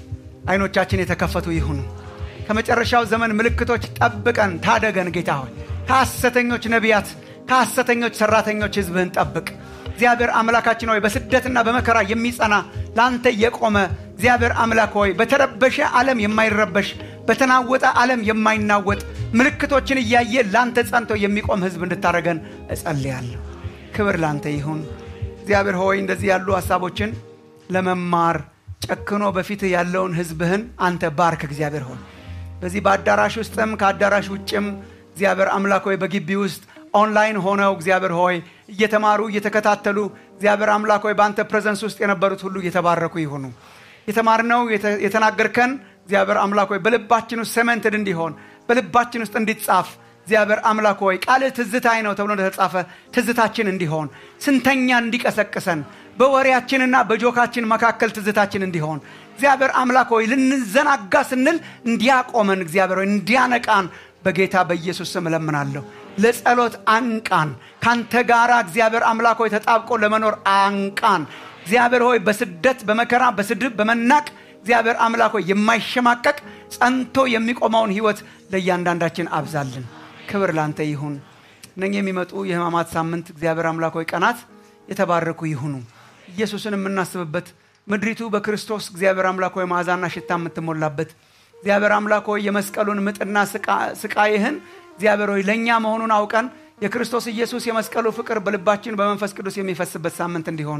አይኖቻችን የተከፈቱ ይሁኑ ከመጨረሻው ዘመን ምልክቶች ጠብቀን ታደገን ጌታ ሆይ ከሐሰተኞች ነቢያት ከሐሰተኞች ሰራተኞች ህዝብህን ጠብቅ እግዚአብሔር አምላካችን ሆይ በስደትና በመከራ የሚጸና ለአንተ የቆመ እግዚአብሔር አምላክ ሆይ በተረበሸ ዓለም የማይረበሽ በተናወጠ ዓለም የማይናወጥ ምልክቶችን እያየ ለአንተ ጸንቶ የሚቆም ህዝብ እንድታደረገን እጸልያለሁ ክብር ለአንተ ይሁን እግዚአብሔር ሆይ እንደዚህ ያሉ ሀሳቦችን ለመማር ጨክኖ በፊት ያለውን ህዝብህን አንተ ባርክ እግዚአብሔር ሆይ በዚህ በአዳራሽ ውስጥም ከአዳራሽ ውጭም እግዚአብሔር አምላክ ሆይ በግቢ ውስጥ ኦንላይን ሆነው እግዚአብሔር ሆይ እየተማሩ እየተከታተሉ እግዚአብሔር አምላክ ሆይ በአንተ ፕሬዘንስ ውስጥ የነበሩት ሁሉ እየተባረኩ ይሁኑ የተማርነው የተናገርከን እግዚአብሔር አምላክ ሆይ በልባችን ውስጥ ሰመንትድ እንዲሆን በልባችን ውስጥ እንዲጻፍ እግዚአብሔር አምላክ ሆይ ቃልህ ትዝታይ ነው ተብሎ እንደተጻፈ ትዝታችን እንዲሆን ስንተኛ እንዲቀሰቅሰን በወሬያችንና በጆካችን መካከል ትዝታችን እንዲሆን እግዚአብሔር አምላክ ሆይ ልንዘናጋ ስንል እንዲያቆመን እግዚአብሔር ሆይ እንዲያነቃን በጌታ በኢየሱስ ስም እለምናለሁ ለጸሎት አንቃን ካንተ ጋራ እግዚአብሔር አምላክ ሆይ ተጣብቆ ለመኖር አንቃን እግዚአብሔር ሆይ በስደት በመከራ በስድብ በመናቅ እግዚአብሔር አምላክ ሆይ የማይሸማቀቅ ጸንቶ የሚቆመውን ህይወት ለእያንዳንዳችን አብዛልን ክብር ላንተ ይሁን እነኚህ የሚመጡ የህማማት ሳምንት እግዚአብሔር አምላክ ሆይ ቀናት የተባረኩ ይሁኑ ኢየሱስን የምናስብበት ምድሪቱ በክርስቶስ እግዚአብሔር አምላክ ሆይ መዓዛና ሽታ የምትሞላበት እግዚአብሔር አምላክ ሆይ የመስቀሉን ምጥና ስቃይህን እግዚአብሔር ሆይ ለእኛ መሆኑን አውቀን የክርስቶስ ኢየሱስ የመስቀሉ ፍቅር በልባችን በመንፈስ ቅዱስ የሚፈስበት ሳምንት እንዲሆን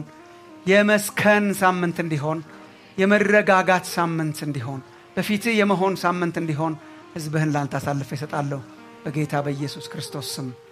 የመስከን ሳምንት እንዲሆን የመረጋጋት ሳምንት እንዲሆን በፊትህ የመሆን ሳምንት እንዲሆን ህዝብህን ላንተ አሳልፈ ይሰጣለሁ በጌታ በኢየሱስ ክርስቶስ ስም